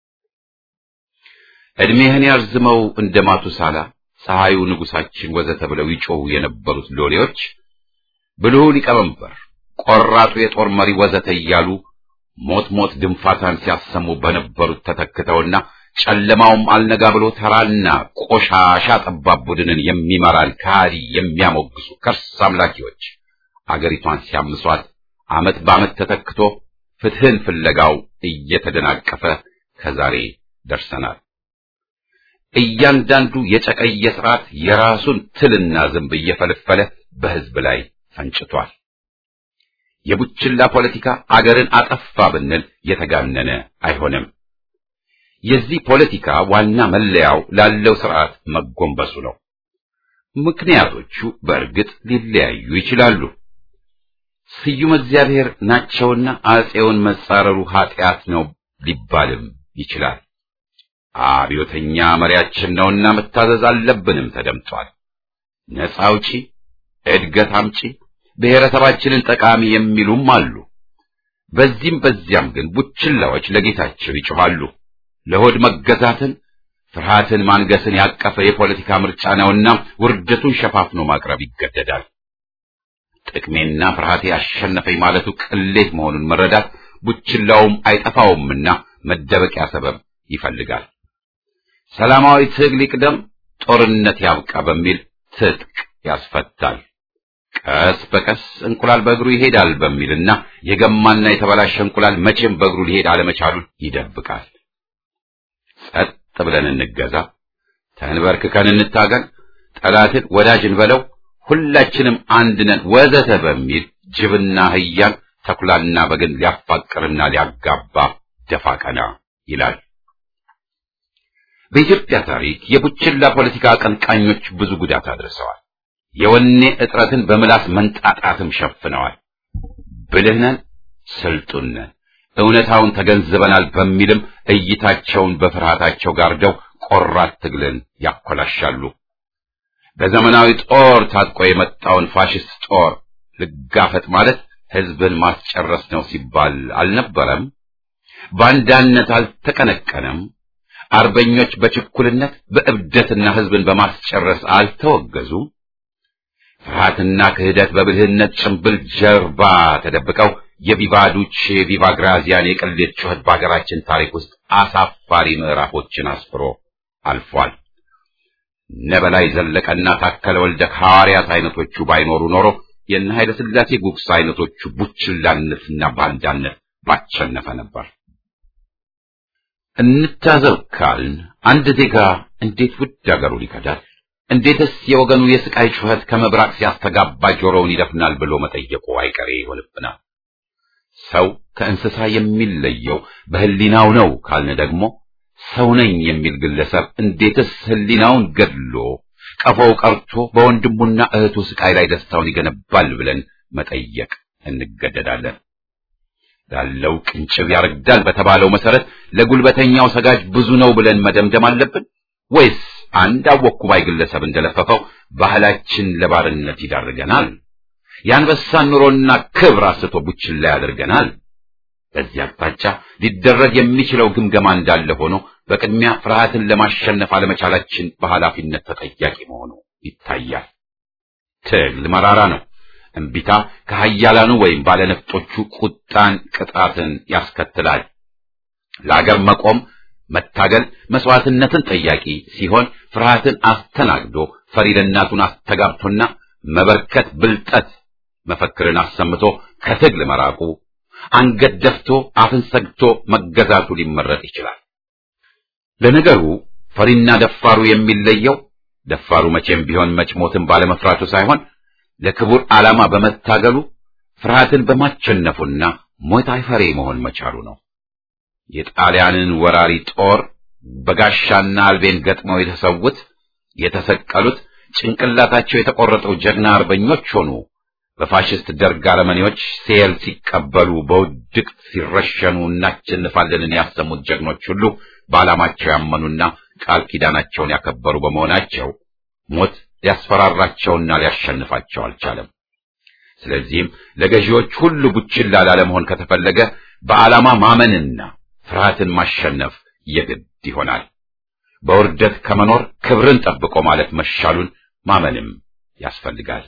ዕድሜህን ያርዝመው እንደ ማቱሳላ ፀሐዩ ንጉሳችን ወዘተ ብለው ይጮሁ የነበሩት ሎሌዎች ብልሁ ሊቀመንበር፣ ቆራጡ የጦር መሪ ወዘተ እያሉ ሞት ሞት ድንፋታን ሲያሰሙ በነበሩት ተተክተውና ጨለማውም አልነጋ ብሎ ተራና ቆሻሻ ጠባብ ቡድንን የሚመራን ከሃዲ የሚያሞግሱ ከርስ አምላኪዎች አገሪቷን ሲያምሷት ዓመት በዓመት ተተክቶ ፍትህን ፍለጋው እየተደናቀፈ ከዛሬ ደርሰናል። እያንዳንዱ የጨቀየ ስርዓት የራሱን ትልና ዝንብ እየፈለፈለ በህዝብ ላይ ፈንጭቷል። የቡችላ ፖለቲካ አገርን አጠፋ ብንል የተጋነነ አይሆንም። የዚህ ፖለቲካ ዋና መለያው ላለው ስርዓት መጎንበሱ ነው። ምክንያቶቹ በእርግጥ ሊለያዩ ይችላሉ። ስዩም እግዚአብሔር ናቸውና አጼውን መጻረሩ ኃጢአት ነው ሊባልም ይችላል። አብዮተኛ መሪያችን ነውና መታዘዝ አለብንም ተደምጧል። ነፃ አውጪ፣ እድገት አምጪ፣ ብሔረሰባችንን ጠቃሚ የሚሉም አሉ። በዚህም በዚያም ግን ቡችላዎች ለጌታቸው ይጮኻሉ። ለሆድ መገዛትን ፍርሃትን ማንገስን ያቀፈ የፖለቲካ ምርጫ ነውና ውርደቱን ሸፋፍኖ ማቅረብ ይገደዳል። ጥቅሜና ፍርሃቴ አሸነፈኝ ማለቱ ቅሌት መሆኑን መረዳት ቡችላውም አይጠፋውምና መደበቂያ ሰበብ ይፈልጋል። ሰላማዊ ትግል ይቅደም፣ ጦርነት ያብቃ በሚል ትጥቅ ያስፈታል። ቀስ በቀስ እንቁላል በእግሩ ይሄዳል በሚልና የገማና የተበላሸ እንቁላል መቼም በእግሩ ሊሄድ አለመቻሉን ይደብቃል። ጸጥ ብለን እንገዛ፣ ተንበርክከን እንታገል፣ ጠላትን ወዳጅ እንበለው፣ ሁላችንም አንድ ነን ወዘተ በሚል ጅብና አህያን ተኩላና በግን ሊያፋቅርና ሊያጋባ ደፋ ቀና ይላል። በኢትዮጵያ ታሪክ የቡችላ ፖለቲካ አቀንቃኞች ብዙ ጉዳት አድርሰዋል። የወኔ እጥረትን በምላስ መንጣጣትም ሸፍነዋል። ብልህ ነን፣ ስልጡን ነን፣ እውነታውን ተገንዝበናል በሚልም እይታቸውን በፍርሃታቸው ጋርደው ቆራት ትግልን ያኮላሻሉ። በዘመናዊ ጦር ታጥቆ የመጣውን ፋሽስት ጦር ልጋፈጥ ማለት ህዝብን ማስጨረስ ነው ሲባል አልነበረም? ባንዳነት አልተቀነቀነም? አርበኞች በችኩልነት በእብደትና ህዝብን በማስጨረስ አልተወገዙም? ፍርሃትና ክህደት በብልህነት ጭንብል ጀርባ ተደብቀው የቪቫ ዱቼ ቪቫ ግራዚያን የቅሌት ጩኸት በሀገራችን ታሪክ ውስጥ አሳፋሪ ምዕራፎችን አስፍሮ አልፏል። ነበላይ ዘለቀና ታከለ ወልደ ሐዋርያት አይነቶቹ ባይኖሩ ኖሮ የነ ኃይለ ሥላሴ ጉግሳ አይነቶቹ ቡችላነትና ባንዳነት ባቸነፈ ነበር። እንታዘብ ካልን አንድ ዜጋ እንዴት ውድ አገሩን ይከዳል? እንዴትስ የወገኑ የስቃይ ጩኸት ከመብራቅ ሲያስተጋባ ጆሮውን ይደፍናል ብሎ መጠየቁ አይቀሬ ይሆንብናል። ሰው ከእንስሳ የሚለየው በህሊናው ነው ካልን ደግሞ ሰው ነኝ የሚል ግለሰብ እንዴትስ ህሊናውን ገድሎ ቀፎው ቀርቶ በወንድሙና እህቱ ስቃይ ላይ ደስታውን ይገነባል ብለን መጠየቅ እንገደዳለን። ላለው ቅንጭብ ያረግዳል በተባለው መሰረት ለጉልበተኛው ሰጋጅ ብዙ ነው ብለን መደምደም አለብን ወይስ አንድ አወኩ ባይ ግለሰብ እንደለፈፈው ባህላችን ለባርነት ይዳርገናል? የአንበሳን ኑሮና ክብር አስቶ ቡችላ ያደርገናል? በዚህ አቅጣጫ ሊደረግ የሚችለው ግምገማ እንዳለ ሆኖ በቅድሚያ ፍርሃትን ለማሸነፍ አለመቻላችን በኃላፊነት ተጠያቂ መሆኑ ይታያል። ትግል መራራ ነው። እምቢታ ከሀያላኑ ወይም ባለነፍጦቹ ቁጣን፣ ቅጣትን ያስከትላል። ለአገር መቆም መታገል መስዋዕትነትን ጠያቂ ሲሆን ፍርሃትን አስተናግዶ ፈሪ ለእናቱን አስተጋብቶና መበርከት ብልጠት መፈክርን አሰምቶ ከትግል መራቁ አንገት ደፍቶ አፍን ሰግቶ መገዛቱ ሊመረጥ ይችላል። ለነገሩ ፈሪና ደፋሩ የሚለየው ደፋሩ መቼም ቢሆን መች ሞትን ባለመፍራቱ ሳይሆን ለክቡር ዓላማ በመታገሉ ፍርሃትን በማቸነፉና ሞት አይፈሬ መሆን መቻሉ ነው። የጣሊያንን ወራሪ ጦር በጋሻና አልቤን ገጥመው የተሰዉት የተሰቀሉት ጭንቅላታቸው የተቆረጠው ጀግና አርበኞች ሆኑ በፋሽስት ደርግ አረመኔዎች ሴል ሲቀበሉ በውድቅት ሲረሸኑ እናሸንፋለንን ያሰሙት ጀግኖች ሁሉ በዓላማቸው ያመኑና ቃል ኪዳናቸውን ያከበሩ በመሆናቸው ሞት ሊያስፈራራቸውና ሊያሸንፋቸው አልቻለም። ስለዚህም ለገዢዎች ሁሉ ቡችላ ላለመሆን ከተፈለገ በዓላማ ማመንና ፍርሃትን ማሸነፍ የግድ ይሆናል። በውርደት ከመኖር ክብርን ጠብቆ ማለት መሻሉን ማመንም ያስፈልጋል።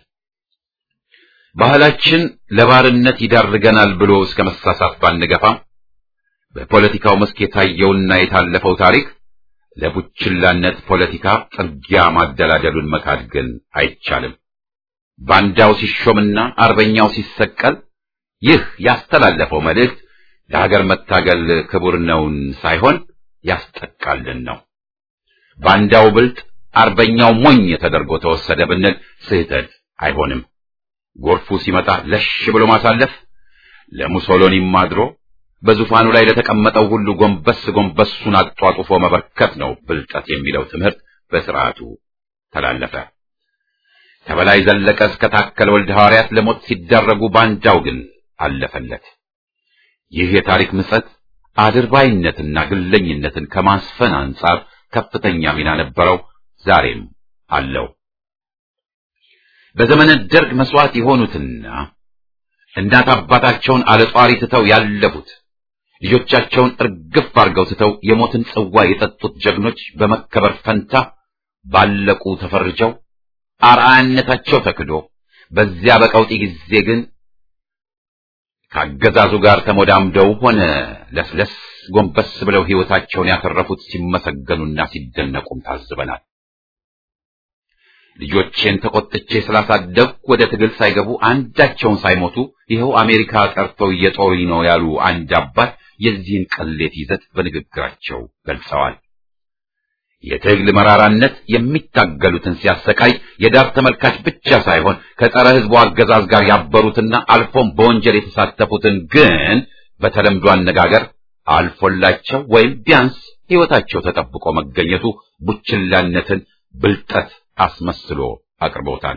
ባህላችን ለባርነት ይዳርገናል ብሎ እስከ መሳሳት ባንገፋም በፖለቲካው መስክ የታየውና የታለፈው ታሪክ ለቡችላነት ፖለቲካ ጥርጊያ ማደላደሉን መካድ ግን አይቻልም። ባንዳው ሲሾምና አርበኛው ሲሰቀል ይህ ያስተላለፈው መልእክት ለሀገር መታገል ክቡር ነውን ሳይሆን ያስጠቃልን ነው። ባንዳው ብልጥ፣ አርበኛው ሞኝ ተደርጎ ተወሰደ ብንል ስህተት አይሆንም። ጎርፉ ሲመጣ ለሽ ብሎ ማሳለፍ ለሙሶሎኒም አድሮ በዙፋኑ ላይ ለተቀመጠው ሁሉ ጎንበስ ጎንበሱን አጧጡፎ መበርከት ነው ብልጠት የሚለው ትምህርት በስርዓቱ ተላለፈ። ከበላይ ዘለቀ እስከ ታከለ ወልደ ሐዋርያት ለሞት ሲዳረጉ ባንዳው ግን አለፈለት። ይህ የታሪክ ምጸት አድርባይነትና ግለኝነትን ከማስፈን አንጻር ከፍተኛ ሚና ነበረው፣ ዛሬም አለው። በዘመነ ደርግ መስዋዕት የሆኑትና እናት አባታቸውን አለጧሪ ትተው ያለፉት ልጆቻቸውን እርግፍ አድርገው ትተው የሞትን ጽዋ የጠጡት ጀግኖች በመከበር ፈንታ ባለቁ ተፈርጀው አርአያነታቸው ተክዶ በዚያ በቀውጢ ጊዜ ግን ከአገዛዙ ጋር ተሞዳምደው ሆነ ለስለስ ጎንበስ ብለው ሕይወታቸውን ያተረፉት ሲመሰገኑና ሲደነቁም ታዝበናል። ልጆቼን ተቆጥቼ ስላሳደግኩ ወደ ትግል ሳይገቡ አንዳቸውን ሳይሞቱ ይኸው አሜሪካ ቀርተው እየጦሩኝ ነው ያሉ አንድ አባት የዚህን ቅሌት ይዘት በንግግራቸው ገልጸዋል። የትግል መራራነት የሚታገሉትን ሲያሰቃይ የዳር ተመልካች ብቻ ሳይሆን ከጸረ ሕዝቡ አገዛዝ ጋር ያበሩትና አልፎም በወንጀል የተሳተፉትን ግን በተለምዶ አነጋገር አልፎላቸው ወይም ቢያንስ ሕይወታቸው ተጠብቆ መገኘቱ ቡችላነትን ብልጠት አስመስሎ አቅርቦታል።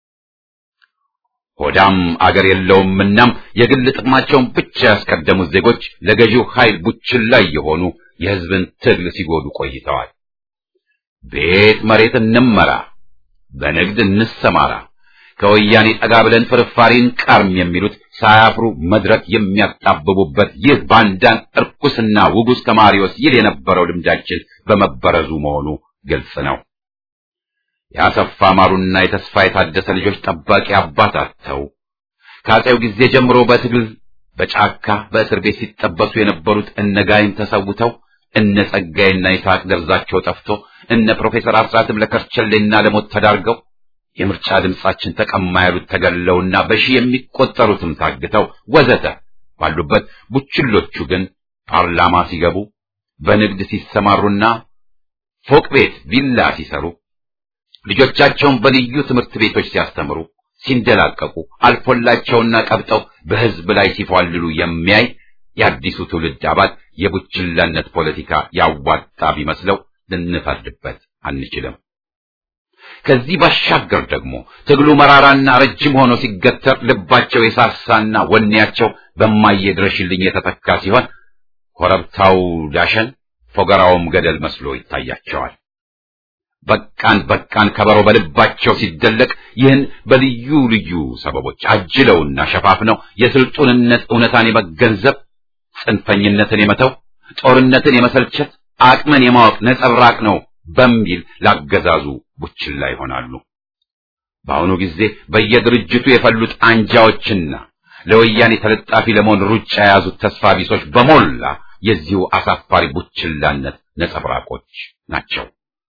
ሆዳም አገር የለውም። እናም የግል ጥቅማቸውን ብቻ ያስቀደሙት ዜጎች ለገዢው ኃይል ቡችላ የሆኑ የሕዝብን ትግል ሲጎዱ ቆይተዋል። ቤት መሬት እንመራ፣ በንግድ እንሰማራ፣ ከወያኔ ጠጋ ብለን ፍርፋሪን ቀርም የሚሉት ሳያፍሩ መድረክ የሚያጣብቡበት ይህ ባንዳን እርኩስና ውጉስ ከማሪዎስ ይል የነበረው ልምዳችን በመበረዙ መሆኑ ግልጽ ነው። የአሰፋ ማሩና የተስፋ የታደሰ ልጆች ጠባቂ አባት አጥተው ከአፄው ጊዜ ጀምሮ በትግል በጫካ በእስር ቤት ሲጠበሱ የነበሩት እነጋይን ተሰውተው እነ ጸጋይና ይስሐቅ ደርዛቸው ጠፍቶ እነ ፕሮፌሰር አስራትም ለከርቸሌና ለሞት ተዳርገው የምርጫ ድምጻችን ተቀማ ያሉት ተገለውና በሺህ የሚቆጠሩትም ታግተው ወዘተ ባሉበት ቡችሎቹ ግን ፓርላማ ሲገቡ በንግድ ሲሰማሩና ፎቅ ቤት ቪላ ሲሰሩ ልጆቻቸውን በልዩ ትምህርት ቤቶች ሲያስተምሩ ሲንደላቀቁ አልፎላቸውና ቀብጠው በሕዝብ ላይ ሲፏልሉ የሚያይ የአዲሱ ትውልድ አባል የቡችላነት ፖለቲካ ያዋጣ ቢመስለው ልንፈርድበት አንችልም። ከዚህ ባሻገር ደግሞ ትግሉ መራራና ረጅም ሆኖ ሲገተር ልባቸው የሳሳና ወኔያቸው በማየድረሽልኝ የተተካ ሲሆን ኮረብታው ዳሸን ፎገራውም ገደል መስሎ ይታያቸዋል። በቃን በቃን ከበሮ በልባቸው ሲደለቅ ይህን በልዩ ልዩ ሰበቦች አጅለውና ሸፋፍነው የስልጡንነት እውነታን የመገንዘብ ጽንፈኝነትን የመተው ጦርነትን የመሰልቸት አቅምን የማወቅ ነጸብራቅ ነው በሚል ላገዛዙ ቡችላ ይሆናሉ። በአሁኑ ጊዜ በየድርጅቱ የፈሉት አንጃዎችና ለወያኔ ተለጣፊ ለመሆን ሩጫ የያዙት ተስፋ ቢሶች በሞላ የዚሁ አሳፋሪ ቡችላነት ነጸብራቆች ናቸው።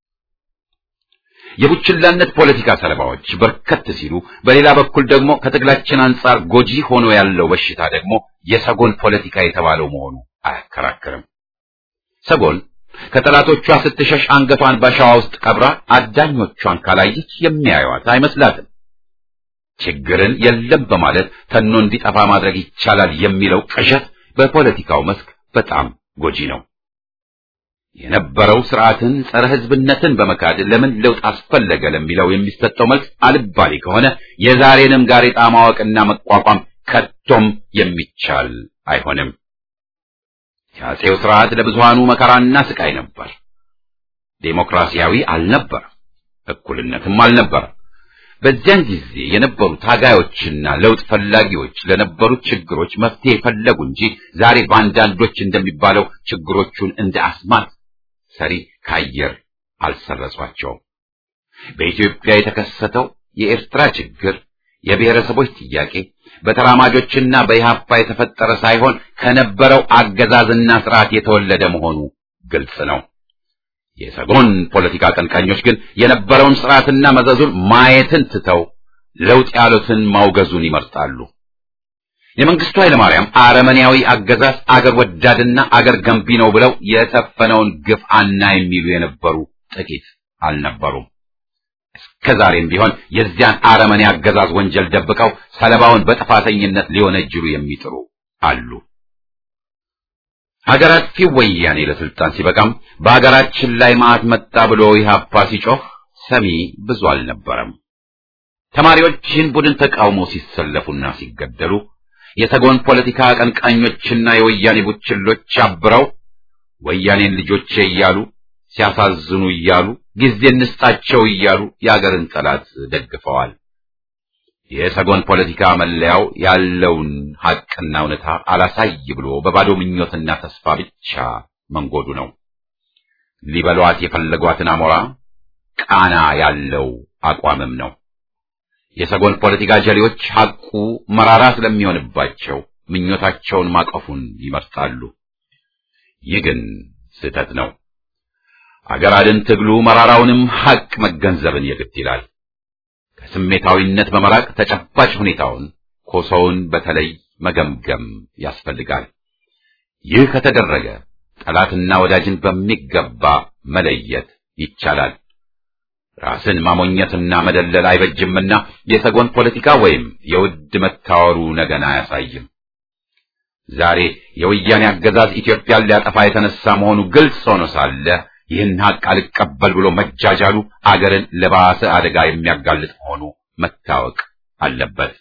የቡችላነት ፖለቲካ ሰለባዎች በርከት ሲሉ፣ በሌላ በኩል ደግሞ ከትግላችን አንጻር ጎጂ ሆኖ ያለው በሽታ ደግሞ የሰጎን ፖለቲካ የተባለው መሆኑ አያከራክርም። ሰጎን ከጠላቶቿ ስትሸሽ አንገቷን በሸዋ ውስጥ ቀብራ አዳኞቿን ካላየች የሚያዩዋት አይመስላትም። ችግርን የለም በማለት ተኖ እንዲጠፋ ማድረግ ይቻላል የሚለው ቅዠት በፖለቲካው መስክ በጣም ጎጂ ነው። የነበረው ስርዓትን ጸረ ሕዝብነትን በመካድ ለምን ለውጥ አስፈለገ ለሚለው የሚሰጠው መልስ አልባሌ ከሆነ የዛሬንም ጋሬጣ ማወቅና መቋቋም ከቶም የሚቻል አይሆንም። የአፄው ስርዓት ለብዙሃኑ መከራና ስቃይ ነበር። ዴሞክራሲያዊ አልነበረም፣ እኩልነትም አልነበረም። በዚያን ጊዜ የነበሩ ታጋዮችና ለውጥ ፈላጊዎች ለነበሩት ችግሮች መፍትሄ ፈለጉ እንጂ ዛሬ በአንዳንዶች እንደሚባለው ችግሮቹን እንደ አስማት ሰሪ ከአየር አልሰረጿቸውም። በኢትዮጵያ የተከሰተው የኤርትራ ችግር የብሔረሰቦች ጥያቄ በተራማጆችና በኢህአፓ የተፈጠረ ሳይሆን ከነበረው አገዛዝና ስርዓት የተወለደ መሆኑ ግልጽ ነው። የሰጎን ፖለቲካ አቀንቃኞች ግን የነበረውን ስርዓትና መዘዙን ማየትን ትተው ለውጥ ያሉትን ማውገዙን ይመርጣሉ። የመንግስቱ ኃይለማርያም አረመኔያዊ አገዛዝ አገር ወዳድና አገር ገንቢ ነው ብለው የሰፈነውን ግፍ አና የሚሉ የነበሩ ጥቂት አልነበሩም። እስከ ዛሬም ቢሆን የዚያን አረመኔ አገዛዝ ወንጀል ደብቀው ሰለባውን በጥፋተኝነት ሊወነጅሉ የሚጥሩ አሉ። ሀገር አጥፊው ወያኔ ለስልጣን ሲበቃም በሀገራችን ላይ መዓት መጣ ብሎ ኢህአፓ ሲጮህ ሰሚ ብዙ አልነበረም። ተማሪዎች ይህን ቡድን ተቃውሞ ሲሰለፉና ሲገደሉ የሰጎን ፖለቲካ አቀንቃኞችና የወያኔ ቡችሎች አብረው ወያኔን ልጆቼ እያሉ ሲያሳዝኑ እያሉ ጊዜ እንስጣቸው እያሉ የአገርን ጠላት ደግፈዋል። የሰጎን ፖለቲካ መለያው ያለውን ሐቅና እውነታ አላሳይ ብሎ በባዶ ምኞትና ተስፋ ብቻ መንጎዱ ነው። ሊበሏት የፈለጓትን አሞራ ቃና ያለው አቋምም ነው። የሰጎን ፖለቲካ ጀሌዎች ሐቁ መራራ ስለሚሆንባቸው ምኞታቸውን ማቀፉን ይመርጣሉ። ይህ ግን ስህተት ነው። አገር አድን ትግሉ መራራውንም ሐቅ መገንዘብን የግድ ይላል። ከስሜታዊነት በመራቅ ተጨባጭ ሁኔታውን ኮሶውን በተለይ መገምገም ያስፈልጋል። ይህ ከተደረገ ጠላትና ወዳጅን በሚገባ መለየት ይቻላል። ራስን ማሞኘትና መደለል አይበጅምና የሰጎን ፖለቲካ ወይም የውድ መታወሩ ነገን አያሳይም። ዛሬ የወያኔ አገዛዝ ኢትዮጵያን ሊያጠፋ የተነሳ መሆኑ ግልጽ ሆኖ ሳለ ይህን ሀቅ አልቀበል ብሎ መጃጃሉ አገርን ለባሰ አደጋ የሚያጋልጥ መሆኑ መታወቅ አለበት።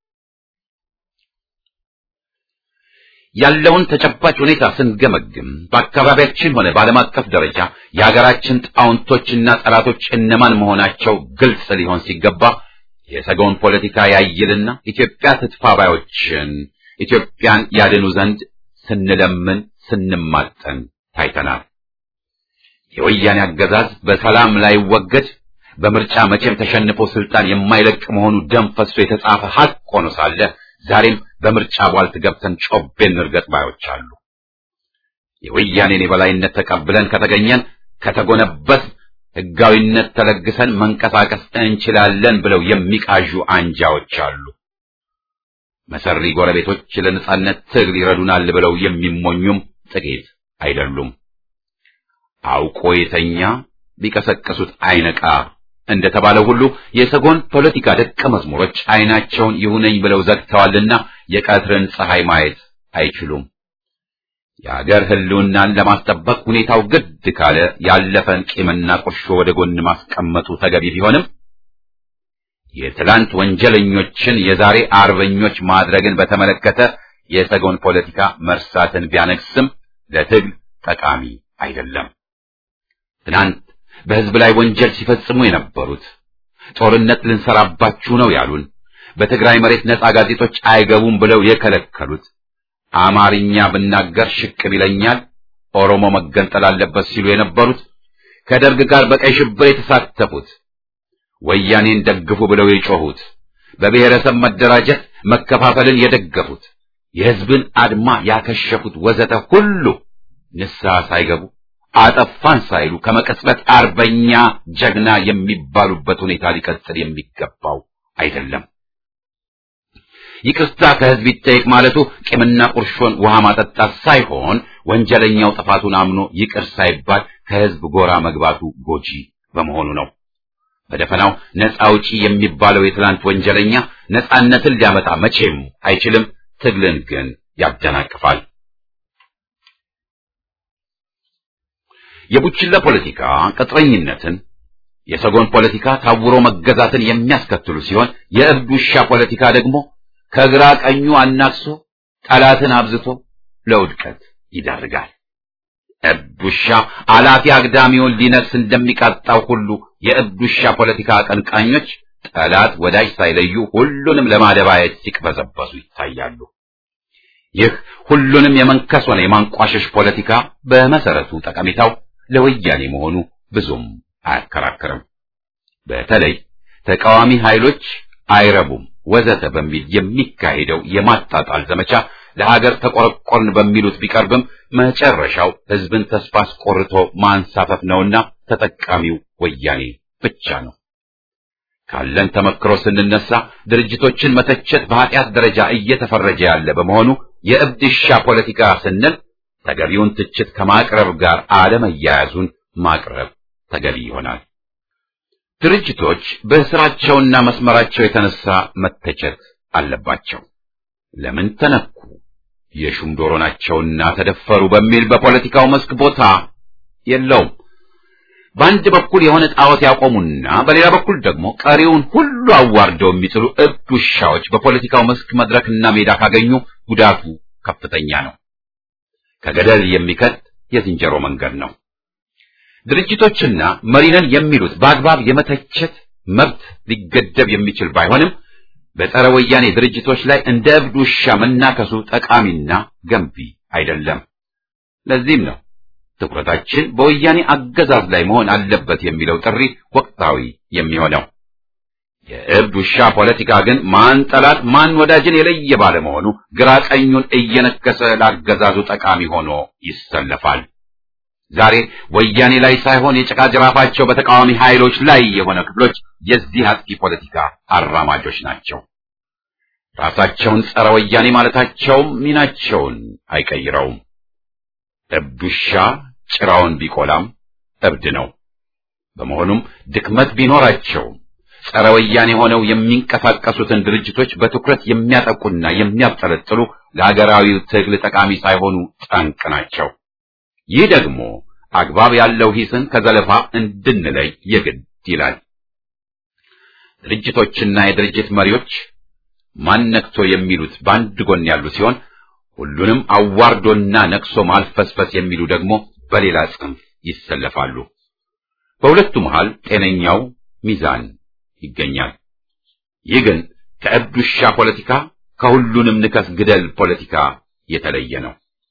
ያለውን ተጨባጭ ሁኔታ ስንገመግም በአካባቢያችን ሆነ በዓለም አቀፍ ደረጃ የሀገራችን ጣውንቶችና ጠላቶች እነማን መሆናቸው ግልጽ ሊሆን ሲገባ የሰገውን ፖለቲካ ያይልና ኢትዮጵያ ትጥፋ ባዮችን ኢትዮጵያን ያድኑ ዘንድ ስንለምን ስንማጠን ታይተናል። የወያኔ አገዛዝ በሰላም ላይ ወገድ በምርጫ መቼም ተሸንፎ ስልጣን የማይለቅ መሆኑ ደም ፈሶ የተጻፈ ሀቅ ሆኖ ሳለ ዛሬም በምርጫ ቧልት ገብተን ጮቤን እርገጥ ባዮች አሉ። የወያኔን የበላይነት ተቀብለን ከተገኘን ከተጎነበስ ሕጋዊነት ተለግሰን መንቀሳቀስ እንችላለን ብለው የሚቃዡ አንጃዎች አሉ። መሰሪ ጎረቤቶች ለነጻነት ትግል ይረዱናል ብለው የሚሞኙም ጥቂት አይደሉም። አውቆ የተኛ ቢቀሰቀሱት አይነቃ እንደተባለው ሁሉ የሰጎን ፖለቲካ ደቀ መዝሙሮች አይናቸውን ይሁነኝ ብለው ዘግተዋልና የቀትርን ፀሐይ ማየት አይችሉም። የአገር ሕልውናን ለማስጠበቅ ሁኔታው ግድ ካለ ያለፈን ቂምና ቁርሾ ወደ ጎን ማስቀመጡ ተገቢ ቢሆንም የትላንት ወንጀለኞችን የዛሬ አርበኞች ማድረግን በተመለከተ የሰጎን ፖለቲካ መርሳትን ቢያነግስም ለትግል ጠቃሚ አይደለም። ትናንት በሕዝብ ላይ ወንጀል ሲፈጽሙ የነበሩት ጦርነት ልንሰራባችሁ ነው ያሉን፣ በትግራይ መሬት ነጻ ጋዜጦች አይገቡም ብለው የከለከሉት፣ አማርኛ ብናገር ሽቅብ ይለኛል፣ ኦሮሞ መገንጠል አለበት ሲሉ የነበሩት፣ ከደርግ ጋር በቀይ ሽብር የተሳተፉት፣ ወያኔን ደግፉ ብለው የጮሁት፣ በብሔረሰብ መደራጀት መከፋፈልን የደገፉት፣ የሕዝብን አድማ ያከሸፉት ወዘተ ሁሉ ንስሐ ሳይገቡ አጠፋን ሳይሉ ከመቀጽበት አርበኛ ጀግና የሚባሉበት ሁኔታ ሊቀጥል የሚገባው አይደለም። ይቅርታ ከሕዝብ ይጠየቅ ማለቱ ቂምና ቁርሾን ውሃ ማጠጣት ሳይሆን ወንጀለኛው ጥፋቱን አምኖ ይቅር ሳይባል ከሕዝብ ጎራ መግባቱ ጎጂ በመሆኑ ነው። በደፈናው ነፃ አውጪ የሚባለው የትላንት ወንጀለኛ ነፃነትን ሊያመጣ መቼም አይችልም። ትግልን ግን ያደናቅፋል። የቡችላ ፖለቲካ ቅጥረኝነትን፣ የሰጎን ፖለቲካ ታውሮ መገዛትን የሚያስከትሉ ሲሆን የእብድ ውሻ ፖለቲካ ደግሞ ከግራ ቀኙ አናክሶ ጠላትን አብዝቶ ለውድቀት ይዳርጋል። እብድ ውሻ አላፊ አግዳሚውን ሊነክስ እንደሚቃጣው ሁሉ የእብድ ውሻ ፖለቲካ አቀንቃኞች ጠላት ወዳጅ ሳይለዩ ሁሉንም ለማደባየት ሲቅበዘበዙ ይታያሉ። ይህ ሁሉንም የመንከስ ሆነ የማንቋሸሽ ፖለቲካ በመሰረቱ ጠቀሜታው ለወያኔ መሆኑ ብዙም አያከራክርም። በተለይ ተቃዋሚ ኃይሎች አይረቡም ወዘተ በሚል የሚካሄደው የማጣጣል ዘመቻ ለሀገር ተቆረቆርን በሚሉት ቢቀርብም መጨረሻው ሕዝብን ተስፋ አስቆርቶ ማንሳፈፍ ነውና ተጠቃሚው ወያኔ ብቻ ነው። ካለን ተመክሮ ስንነሳ ድርጅቶችን መተቸት በኃጢአት ደረጃ እየተፈረጀ ያለ በመሆኑ የእብድ ውሻ ፖለቲካ ስንል ተገቢውን ትችት ከማቅረብ ጋር አለመያያዙን ማቅረብ ተገቢ ይሆናል። ድርጅቶች በስራቸውና መስመራቸው የተነሳ መተቸት አለባቸው። ለምን ተነኩ፣ የሹም ዶሮ ናቸውና ተደፈሩ በሚል በፖለቲካው መስክ ቦታ የለውም። በአንድ በኩል የሆነ ጣዖት ያቆሙና በሌላ በኩል ደግሞ ቀሪውን ሁሉ አዋርደው የሚጥሉ እብድ ውሻዎች በፖለቲካው መስክ መድረክና ሜዳ ካገኙ ጉዳቱ ከፍተኛ ነው። ከገደል የሚከት የዝንጀሮ መንገድ ነው። ድርጅቶችና መሪነን የሚሉት በአግባብ የመተቸት መብት ሊገደብ የሚችል ባይሆንም በጸረ ወያኔ ድርጅቶች ላይ እንደ እብድ ውሻ መናከሱ ጠቃሚና ገንቢ አይደለም። ለዚህም ነው ትኩረታችን በወያኔ አገዛዝ ላይ መሆን አለበት የሚለው ጥሪ ወቅታዊ የሚሆነው። የእብድ ውሻ ፖለቲካ ግን ማን ጠላት ማን ወዳጅን የለየ ባለመሆኑ ግራ ቀኙን እየነከሰ ላገዛዙ ጠቃሚ ሆኖ ይሰለፋል። ዛሬ ወያኔ ላይ ሳይሆን የጭቃ ጅራፋቸው በተቃዋሚ ኃይሎች ላይ የሆነ ክፍሎች የዚህ አጥቂ ፖለቲካ አራማጆች ናቸው። ራሳቸውን ጸረ ወያኔ ማለታቸውም ሚናቸውን አይቀይረውም። እብድ ውሻ ጭራውን ቢቆላም እብድ ነው። በመሆኑም ድክመት ቢኖራቸውም ጸረ ወያኔ ሆነው የሚንቀሳቀሱትን ድርጅቶች በትኩረት የሚያጠቁና የሚያብጠለጥሉ ለሀገራዊው ትግል ጠቃሚ ሳይሆኑ ጠንቅ ናቸው። ይህ ደግሞ አግባብ ያለው ሂስን ከዘለፋ እንድንለይ የግድ ይላል። ድርጅቶችና የድርጅት መሪዎች ማነክቶ የሚሉት በአንድ ጎን ያሉ ሲሆን ሁሉንም አዋርዶና ነቅሶ ማልፈስፈስ የሚሉ ደግሞ በሌላ ጽንፍ ይሰለፋሉ። በሁለቱ መሃል ጤነኛው ሚዛን ይገኛል። ይህ ግን ከእብድ ውሻ ፖለቲካ ከሁሉንም ንከስ ግደል ፖለቲካ የተለየ ነው።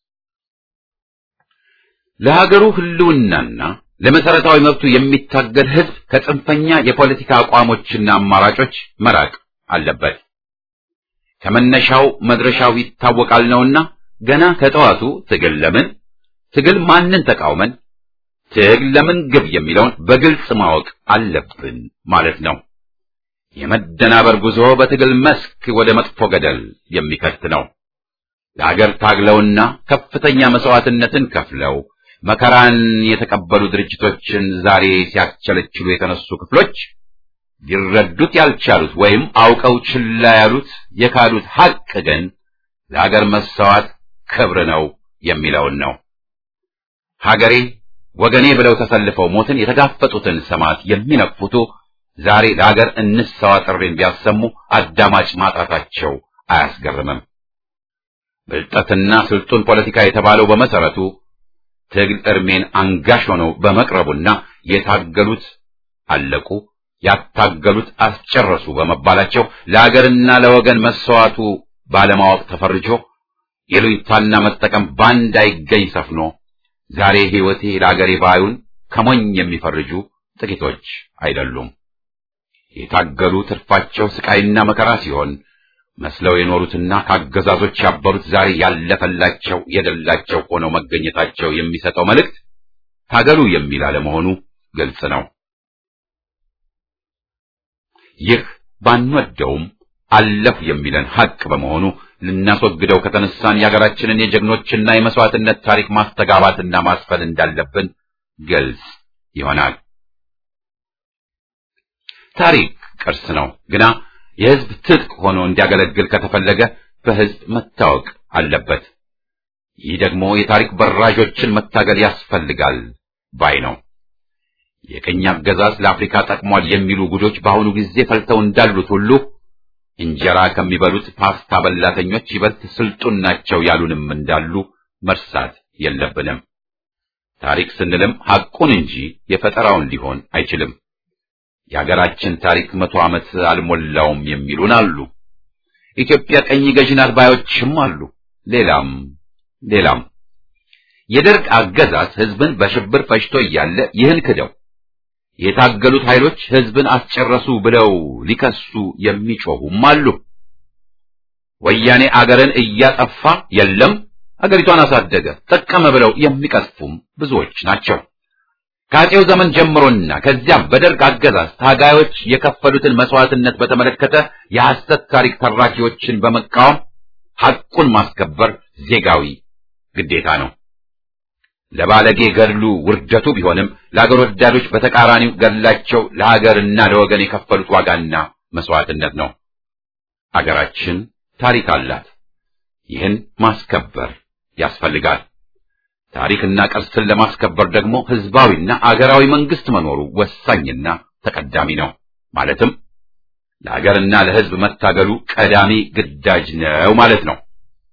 ለሀገሩ ህልውናና ለመሰረታዊ መብቱ የሚታገል ህዝብ ከጽንፈኛ የፖለቲካ አቋሞችና አማራጮች መራቅ አለበት። ከመነሻው መድረሻው ይታወቃል ነውና ገና ከጠዋቱ ትግል ለምን ትግል ማንን ተቃውመን ትግል ለምን ግብ የሚለውን በግልጽ ማወቅ አለብን ማለት ነው። የመደናበር ጉዞ በትግል መስክ ወደ መጥፎ ገደል የሚከት ነው። ለሀገር ታግለውና ከፍተኛ መስዋዕትነትን ከፍለው መከራን የተቀበሉ ድርጅቶችን ዛሬ ሲያስቸለችሉ የተነሱ ክፍሎች ሊረዱት ያልቻሉት ወይም አውቀው ችላ ያሉት የካዱት ሐቅ ግን ለሀገር መሰዋት ክብር ነው የሚለውን ነው። ሀገሬ ወገኔ ብለው ተሰልፈው ሞትን የተጋፈጡትን ሰማዕት የሚነቅፉቱ ዛሬ ለሀገር እንሰዋ ጥሪን ቢያሰሙ አዳማጭ ማጣታቸው አያስገርምም። ብልጠትና ስልጡን ፖለቲካ የተባለው በመሰረቱ ትግል እርሜን አንጋሽ ሆነው በመቅረቡና የታገሉት አለቁ፣ ያታገሉት አስጨረሱ በመባላቸው ለሀገርና ለወገን መሰዋቱ ባለማወቅ ተፈርጆ የሉኝታና መጠቀም ባንድ አይገኝ ሰፍኖ ዛሬ ሕይወቴ ለአገሬ ባዩን ከሞኝ የሚፈርጁ ጥቂቶች አይደሉም። የታገሉ ትርፋቸው ስቃይና መከራ ሲሆን መስለው የኖሩትና ከአገዛዞች ያበሩት ዛሬ ያለፈላቸው የደላቸው ሆነው መገኘታቸው የሚሰጠው መልእክት ታገሉ የሚል አለመሆኑ ግልጽ ነው። ይህ ባንወደውም አለፍ የሚለን ሐቅ በመሆኑ ልናስወግደው ከተነሳን የሀገራችንን የጀግኖችና የመስዋዕትነት ታሪክ ማስተጋባትና ማስፈን እንዳለብን ግልጽ ይሆናል። ታሪክ ቅርስ ነው፣ ግና የሕዝብ ትጥቅ ሆኖ እንዲያገለግል ከተፈለገ በሕዝብ መታወቅ አለበት። ይህ ደግሞ የታሪክ በራዦችን መታገል ያስፈልጋል ባይ ነው። የቅኝ አገዛዝ ለአፍሪካ ጠቅሟል የሚሉ ጉዶች በአሁኑ ጊዜ ፈልተው እንዳሉት ሁሉ እንጀራ ከሚበሉት ፓስታ በላተኞች ይበልጥ ስልጡን ናቸው ያሉንም እንዳሉ መርሳት የለብንም። ታሪክ ስንልም ሐቁን እንጂ የፈጠራውን ሊሆን አይችልም። የሀገራችን ታሪክ መቶ ዓመት አልሞላውም የሚሉን አሉ። ኢትዮጵያ ቀኝ ገዢ ናት ባዮችም አሉ። ሌላም ሌላም የደርግ አገዛዝ ሕዝብን በሽብር ፈጅቶ እያለ ይህን ክደው የታገሉት ኃይሎች ሕዝብን አስጨረሱ ብለው ሊከሱ የሚጮሁም አሉ። ወያኔ አገርን እያጠፋ የለም አገሪቷን አሳደገ ጠቀመ ብለው የሚቀስፉም ብዙዎች ናቸው። ከአፄው ዘመን ጀምሮና ከዚያም በደርግ አገዛዝ ታጋዮች የከፈሉትን መስዋዕትነት በተመለከተ የሐሰት ታሪክ ተራኪዎችን በመቃወም ሐቁን ማስከበር ዜጋዊ ግዴታ ነው። ለባለጌ ገድሉ ውርደቱ ቢሆንም ለአገር ወዳዶች በተቃራኒው ገድላቸው ለሀገርና ለወገን የከፈሉት ዋጋና መስዋዕትነት ነው። አገራችን ታሪክ አላት። ይህን ማስከበር ያስፈልጋል። ታሪክና ቅርስን ለማስከበር ደግሞ ህዝባዊና አገራዊ መንግስት መኖሩ ወሳኝና ተቀዳሚ ነው። ማለትም ለሀገርና ለህዝብ መታገሉ ቀዳሚ ግዳጅ ነው ማለት ነው።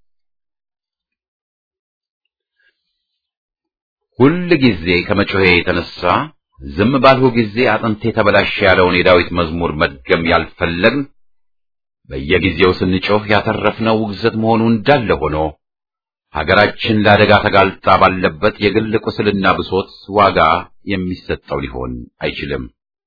ሁል ጊዜ ከመጮሄ የተነሳ ዝም ባልሁ ጊዜ አጥንቴ ተበላሸ ያለውን የዳዊት መዝሙር መድገም ያልፈለግን በየጊዜው ስንጮህ ያተረፍነው ውግዘት መሆኑ እንዳለ ሆኖ ሀገራችን ለአደጋ ተጋልጣ ባለበት የግል ቁስልና ብሶት ዋጋ የሚሰጠው ሊሆን አይችልም።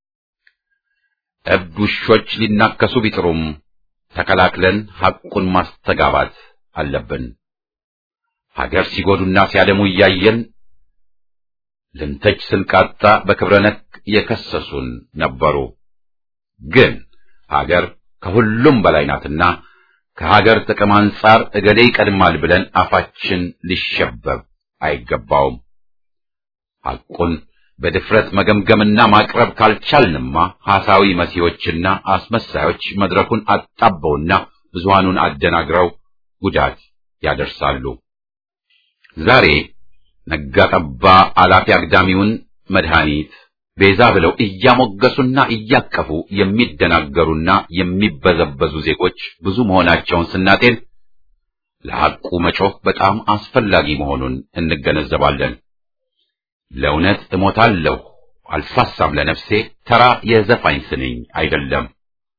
እብድ ውሾች ሊናከሱ ቢጥሩም ተከላክለን ሐቁን ማስተጋባት አለብን። ሀገር ሲጎዱና ሲያደሙ እያየን ልንተች ስንቃጣ በክብረ ነክ የከሰሱን ነበሩ። ግን ሀገር ከሁሉም በላይ ናትና ከሀገር ጥቅም አንጻር እገሌ ይቀድማል ብለን አፋችን ሊሸበብ አይገባውም። ሐቁን በድፍረት መገምገምና ማቅረብ ካልቻልንማ ሐሳዊ መሲዎችና አስመሳዮች መድረኩን አጣበውና ብዙሃኑን አደናግረው ጉዳት ያደርሳሉ። ዛሬ ነጋጠባ አላፊ አግዳሚውን መድኃኒት ቤዛ ብለው እያሞገሱና እያቀፉ የሚደናገሩና የሚበዘበዙ ዜጎች ብዙ መሆናቸውን ስናጤን ለሐቁ መጮህ በጣም አስፈላጊ መሆኑን እንገነዘባለን። ለእውነት እሞታለሁ አልሳሳም ለነፍሴ ተራ የዘፋኝ ስንኝ አይደለም።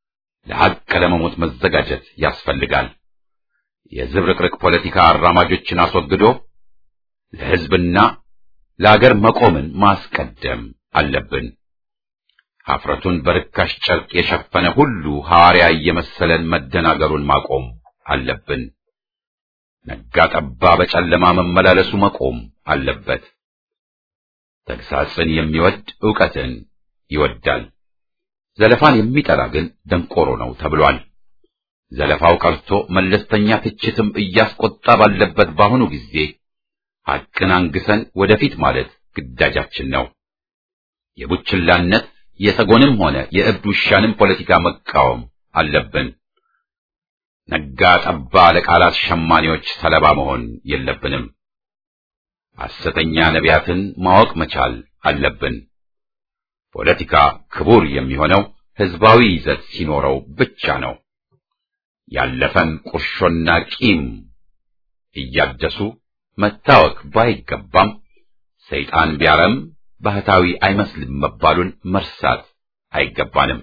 ለሐቅ ለመሞት መዘጋጀት ያስፈልጋል። የዝብርቅርቅ ፖለቲካ አራማጆችን አስወግዶ ለሕዝብና ለአገር መቆምን ማስቀደም አለብን። ኀፍረቱን በርካሽ ጨርቅ የሸፈነ ሁሉ ሐዋርያ እየመሰለን መደናገሩን ማቆም አለብን። ነጋ ጠባ በጨለማ መመላለሱ መቆም አለበት። ተግሳጽን የሚወድ ዕውቀትን ይወዳል። ዘለፋን የሚጠላ ግን ደንቆሮ ነው ተብሏል። ዘለፋው ቀርቶ መለስተኛ ትችትም እያስቆጣ ባለበት በአሁኑ ጊዜ ሐቅን አንግሰን ወደፊት ማለት ግዳጃችን ነው። የቡችላነት የሰጎንም ሆነ የእብድ ውሻንም ፖለቲካ መቃወም አለብን። ነጋ ጠባ ለቃላት ሸማኔዎች ሰለባ መሆን የለብንም። ሐሰተኛ ነቢያትን ማወቅ መቻል አለብን። ፖለቲካ ክቡር የሚሆነው ሕዝባዊ ይዘት ሲኖረው ብቻ ነው። ያለፈን ቁርሾና ቂም እያደሱ መታወክ ባይገባም ሰይጣን ቢያረም ባህታዊ አይመስልም መባሉን መርሳት አይገባንም።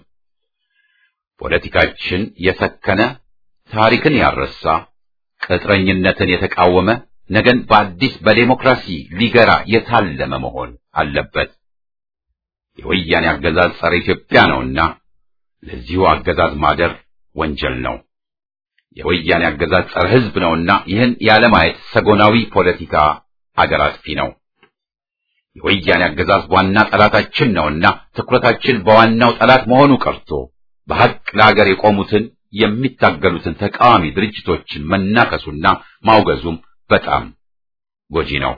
ፖለቲካችን የሰከነ ታሪክን ያረሳ ቅጥረኝነትን የተቃወመ ነገን በአዲስ በዴሞክራሲ ሊገራ የታለመ መሆን አለበት። የወያኔ አገዛዝ ጸረ ኢትዮጵያ ነውና ለዚሁ አገዛዝ ማደር ወንጀል ነው። የወያኔ አገዛዝ ጸረ ሕዝብ ነውና ይህን ያለማየት ሰጎናዊ ፖለቲካ አገር አጥፊ ነው። የወያኔ አገዛዝ ዋና ጠላታችን ነውና ትኩረታችን በዋናው ጠላት መሆኑ ቀርቶ በሐቅ ለአገር የቆሙትን የሚታገሉትን ተቃዋሚ ድርጅቶችን መናከሱና ማውገዙም በጣም ጎጂ ነው።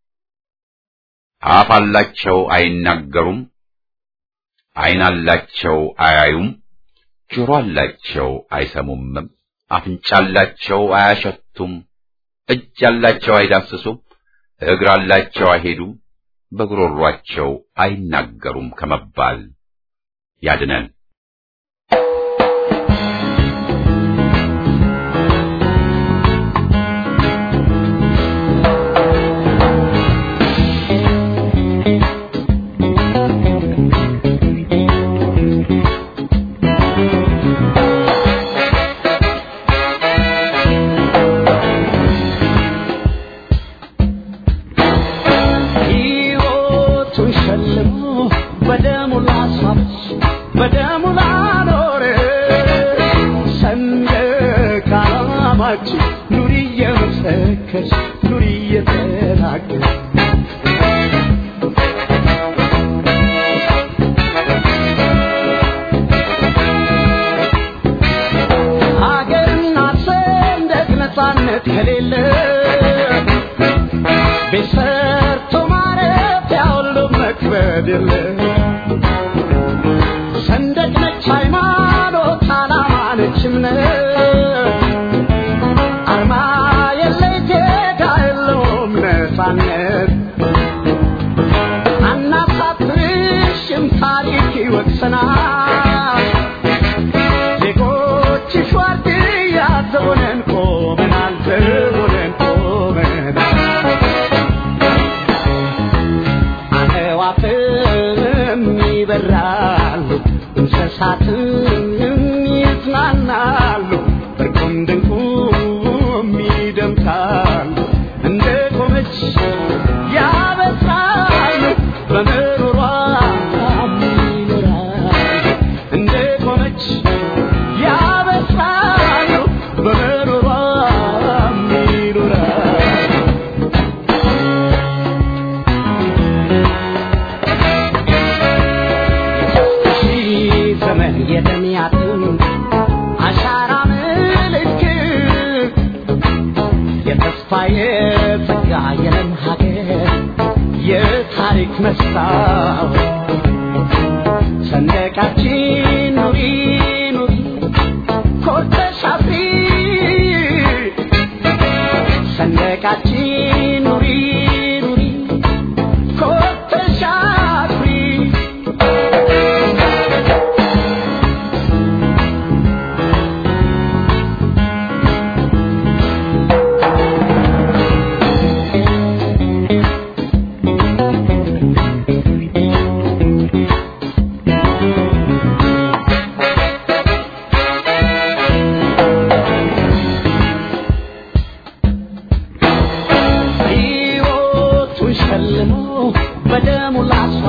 አፍ አላቸው አይናገሩም፣ ዓይን አላቸው አያዩም፣ ጆሮ አላቸው አይሰሙምም፣ አፍንጫ አላቸው አያሸቱም፣ እጅ አላቸው አይዳስሱም፣ እግር አላቸው አይሄዱም፣ በጉሮሯቸው አይናገሩም ከመባል ያድነን። ሕይወቱን ሸልሞ በደሙ ላሳብስ በደሙ ላኖር ሰንደቅ ዓላማችን ኑሪ እየመሰከርሽ ኑሪ እየተናገርሽ ሀገርና ሰንደቅ ነፃነት ከሌለ ቤት ሰርቶ ማረፊያ ሁሉ መክበድ የለ ሰንደቅ ነች ሃይማኖት፣ ዓላማ ነች እምነት፣ አርማ የለ ዜጋ የለውም ነፃነት። አናሳፍርሽም ታሪክ ይወቅሰናል። ዜጎችሽ ዋርድያ ዘቦነን ቆመናል፣ ዘቦነን ቆመናል። አዕዋፍም ይበራሉ፣ እንስሳትም ይዝናናሉ፣ እርቁም ድንቁም ይደምቃሉ። እንደ ቆመች ያበስራሉ፣ በምሮሯ ይኖራሉ። እንደ ቆመች ያበስራሉ፣ በምሮሯ ይኖራሉ። ሺህ ዘመን የደሚያትን አሻራ ምልክት የተስፋ የጸጋ የለም ሀገር የታሪክ መስታወት ሰንደቃችን ኑሪ ኑሪ ኮርተሽ አፍሪ ሰንደቃችን ኑሪ ኑሪ ኮርተሽ አፍሪ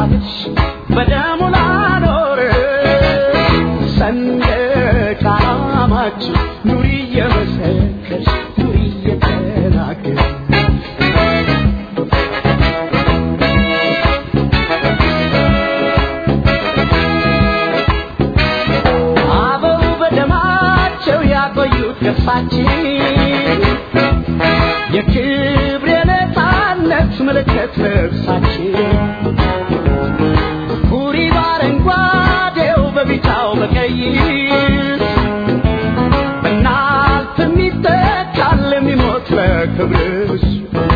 ላታልሽ በደሙ ላኖር ሰንደቅ ዓላማችን ኑሪ እየመሰከርሽ ኑሪ እየተናገር አበው በደማቸው ያቆዩት ገፋችን የክብር የነፃነት ምልክት ልብሳችን ሁሪ በአረንጓዴው በቢጫው በቀይ በናት የሚተካል የሚሞት ለክብርሽ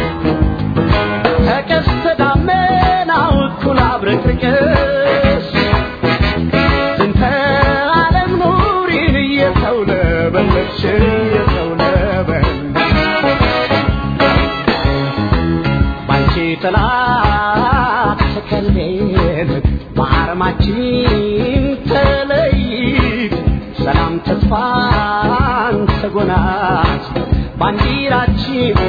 ከቀስተ ደመናው እኩል አብረቅርቅሽ ዝንተ ዓለም ኑሪን እየተውለበለብሽ እየተውለበለብሽ ባንቺ ጥላ ተከልለን በአርማችን ተለይት ሰላም ተስፋን ተጎናት ባንዲራችን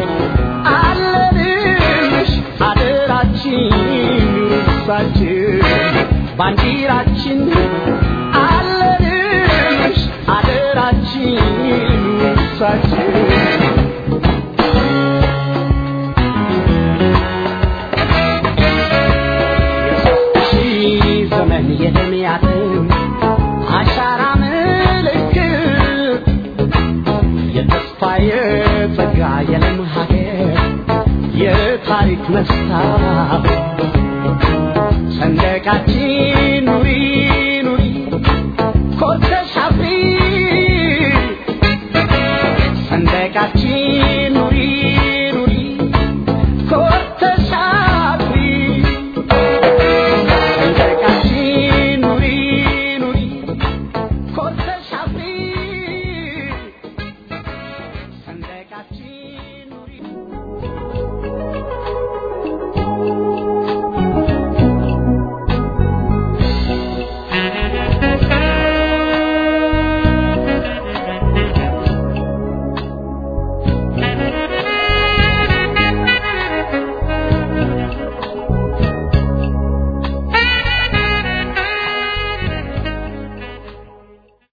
አለንሽ አደራችን ውሳችን ባንዲራችን አለንሽ አደራችን ውሳችን ሺህ ዘመን የደምያትን አሻራ ምልክት የተስፋ የጸጋ የለም ሀገር የታሪክ መስታወት ሰንደቃችን ኑሪ ኑሪ ኮርተሽ አፍሪ ሰንደቃችን ኑሪ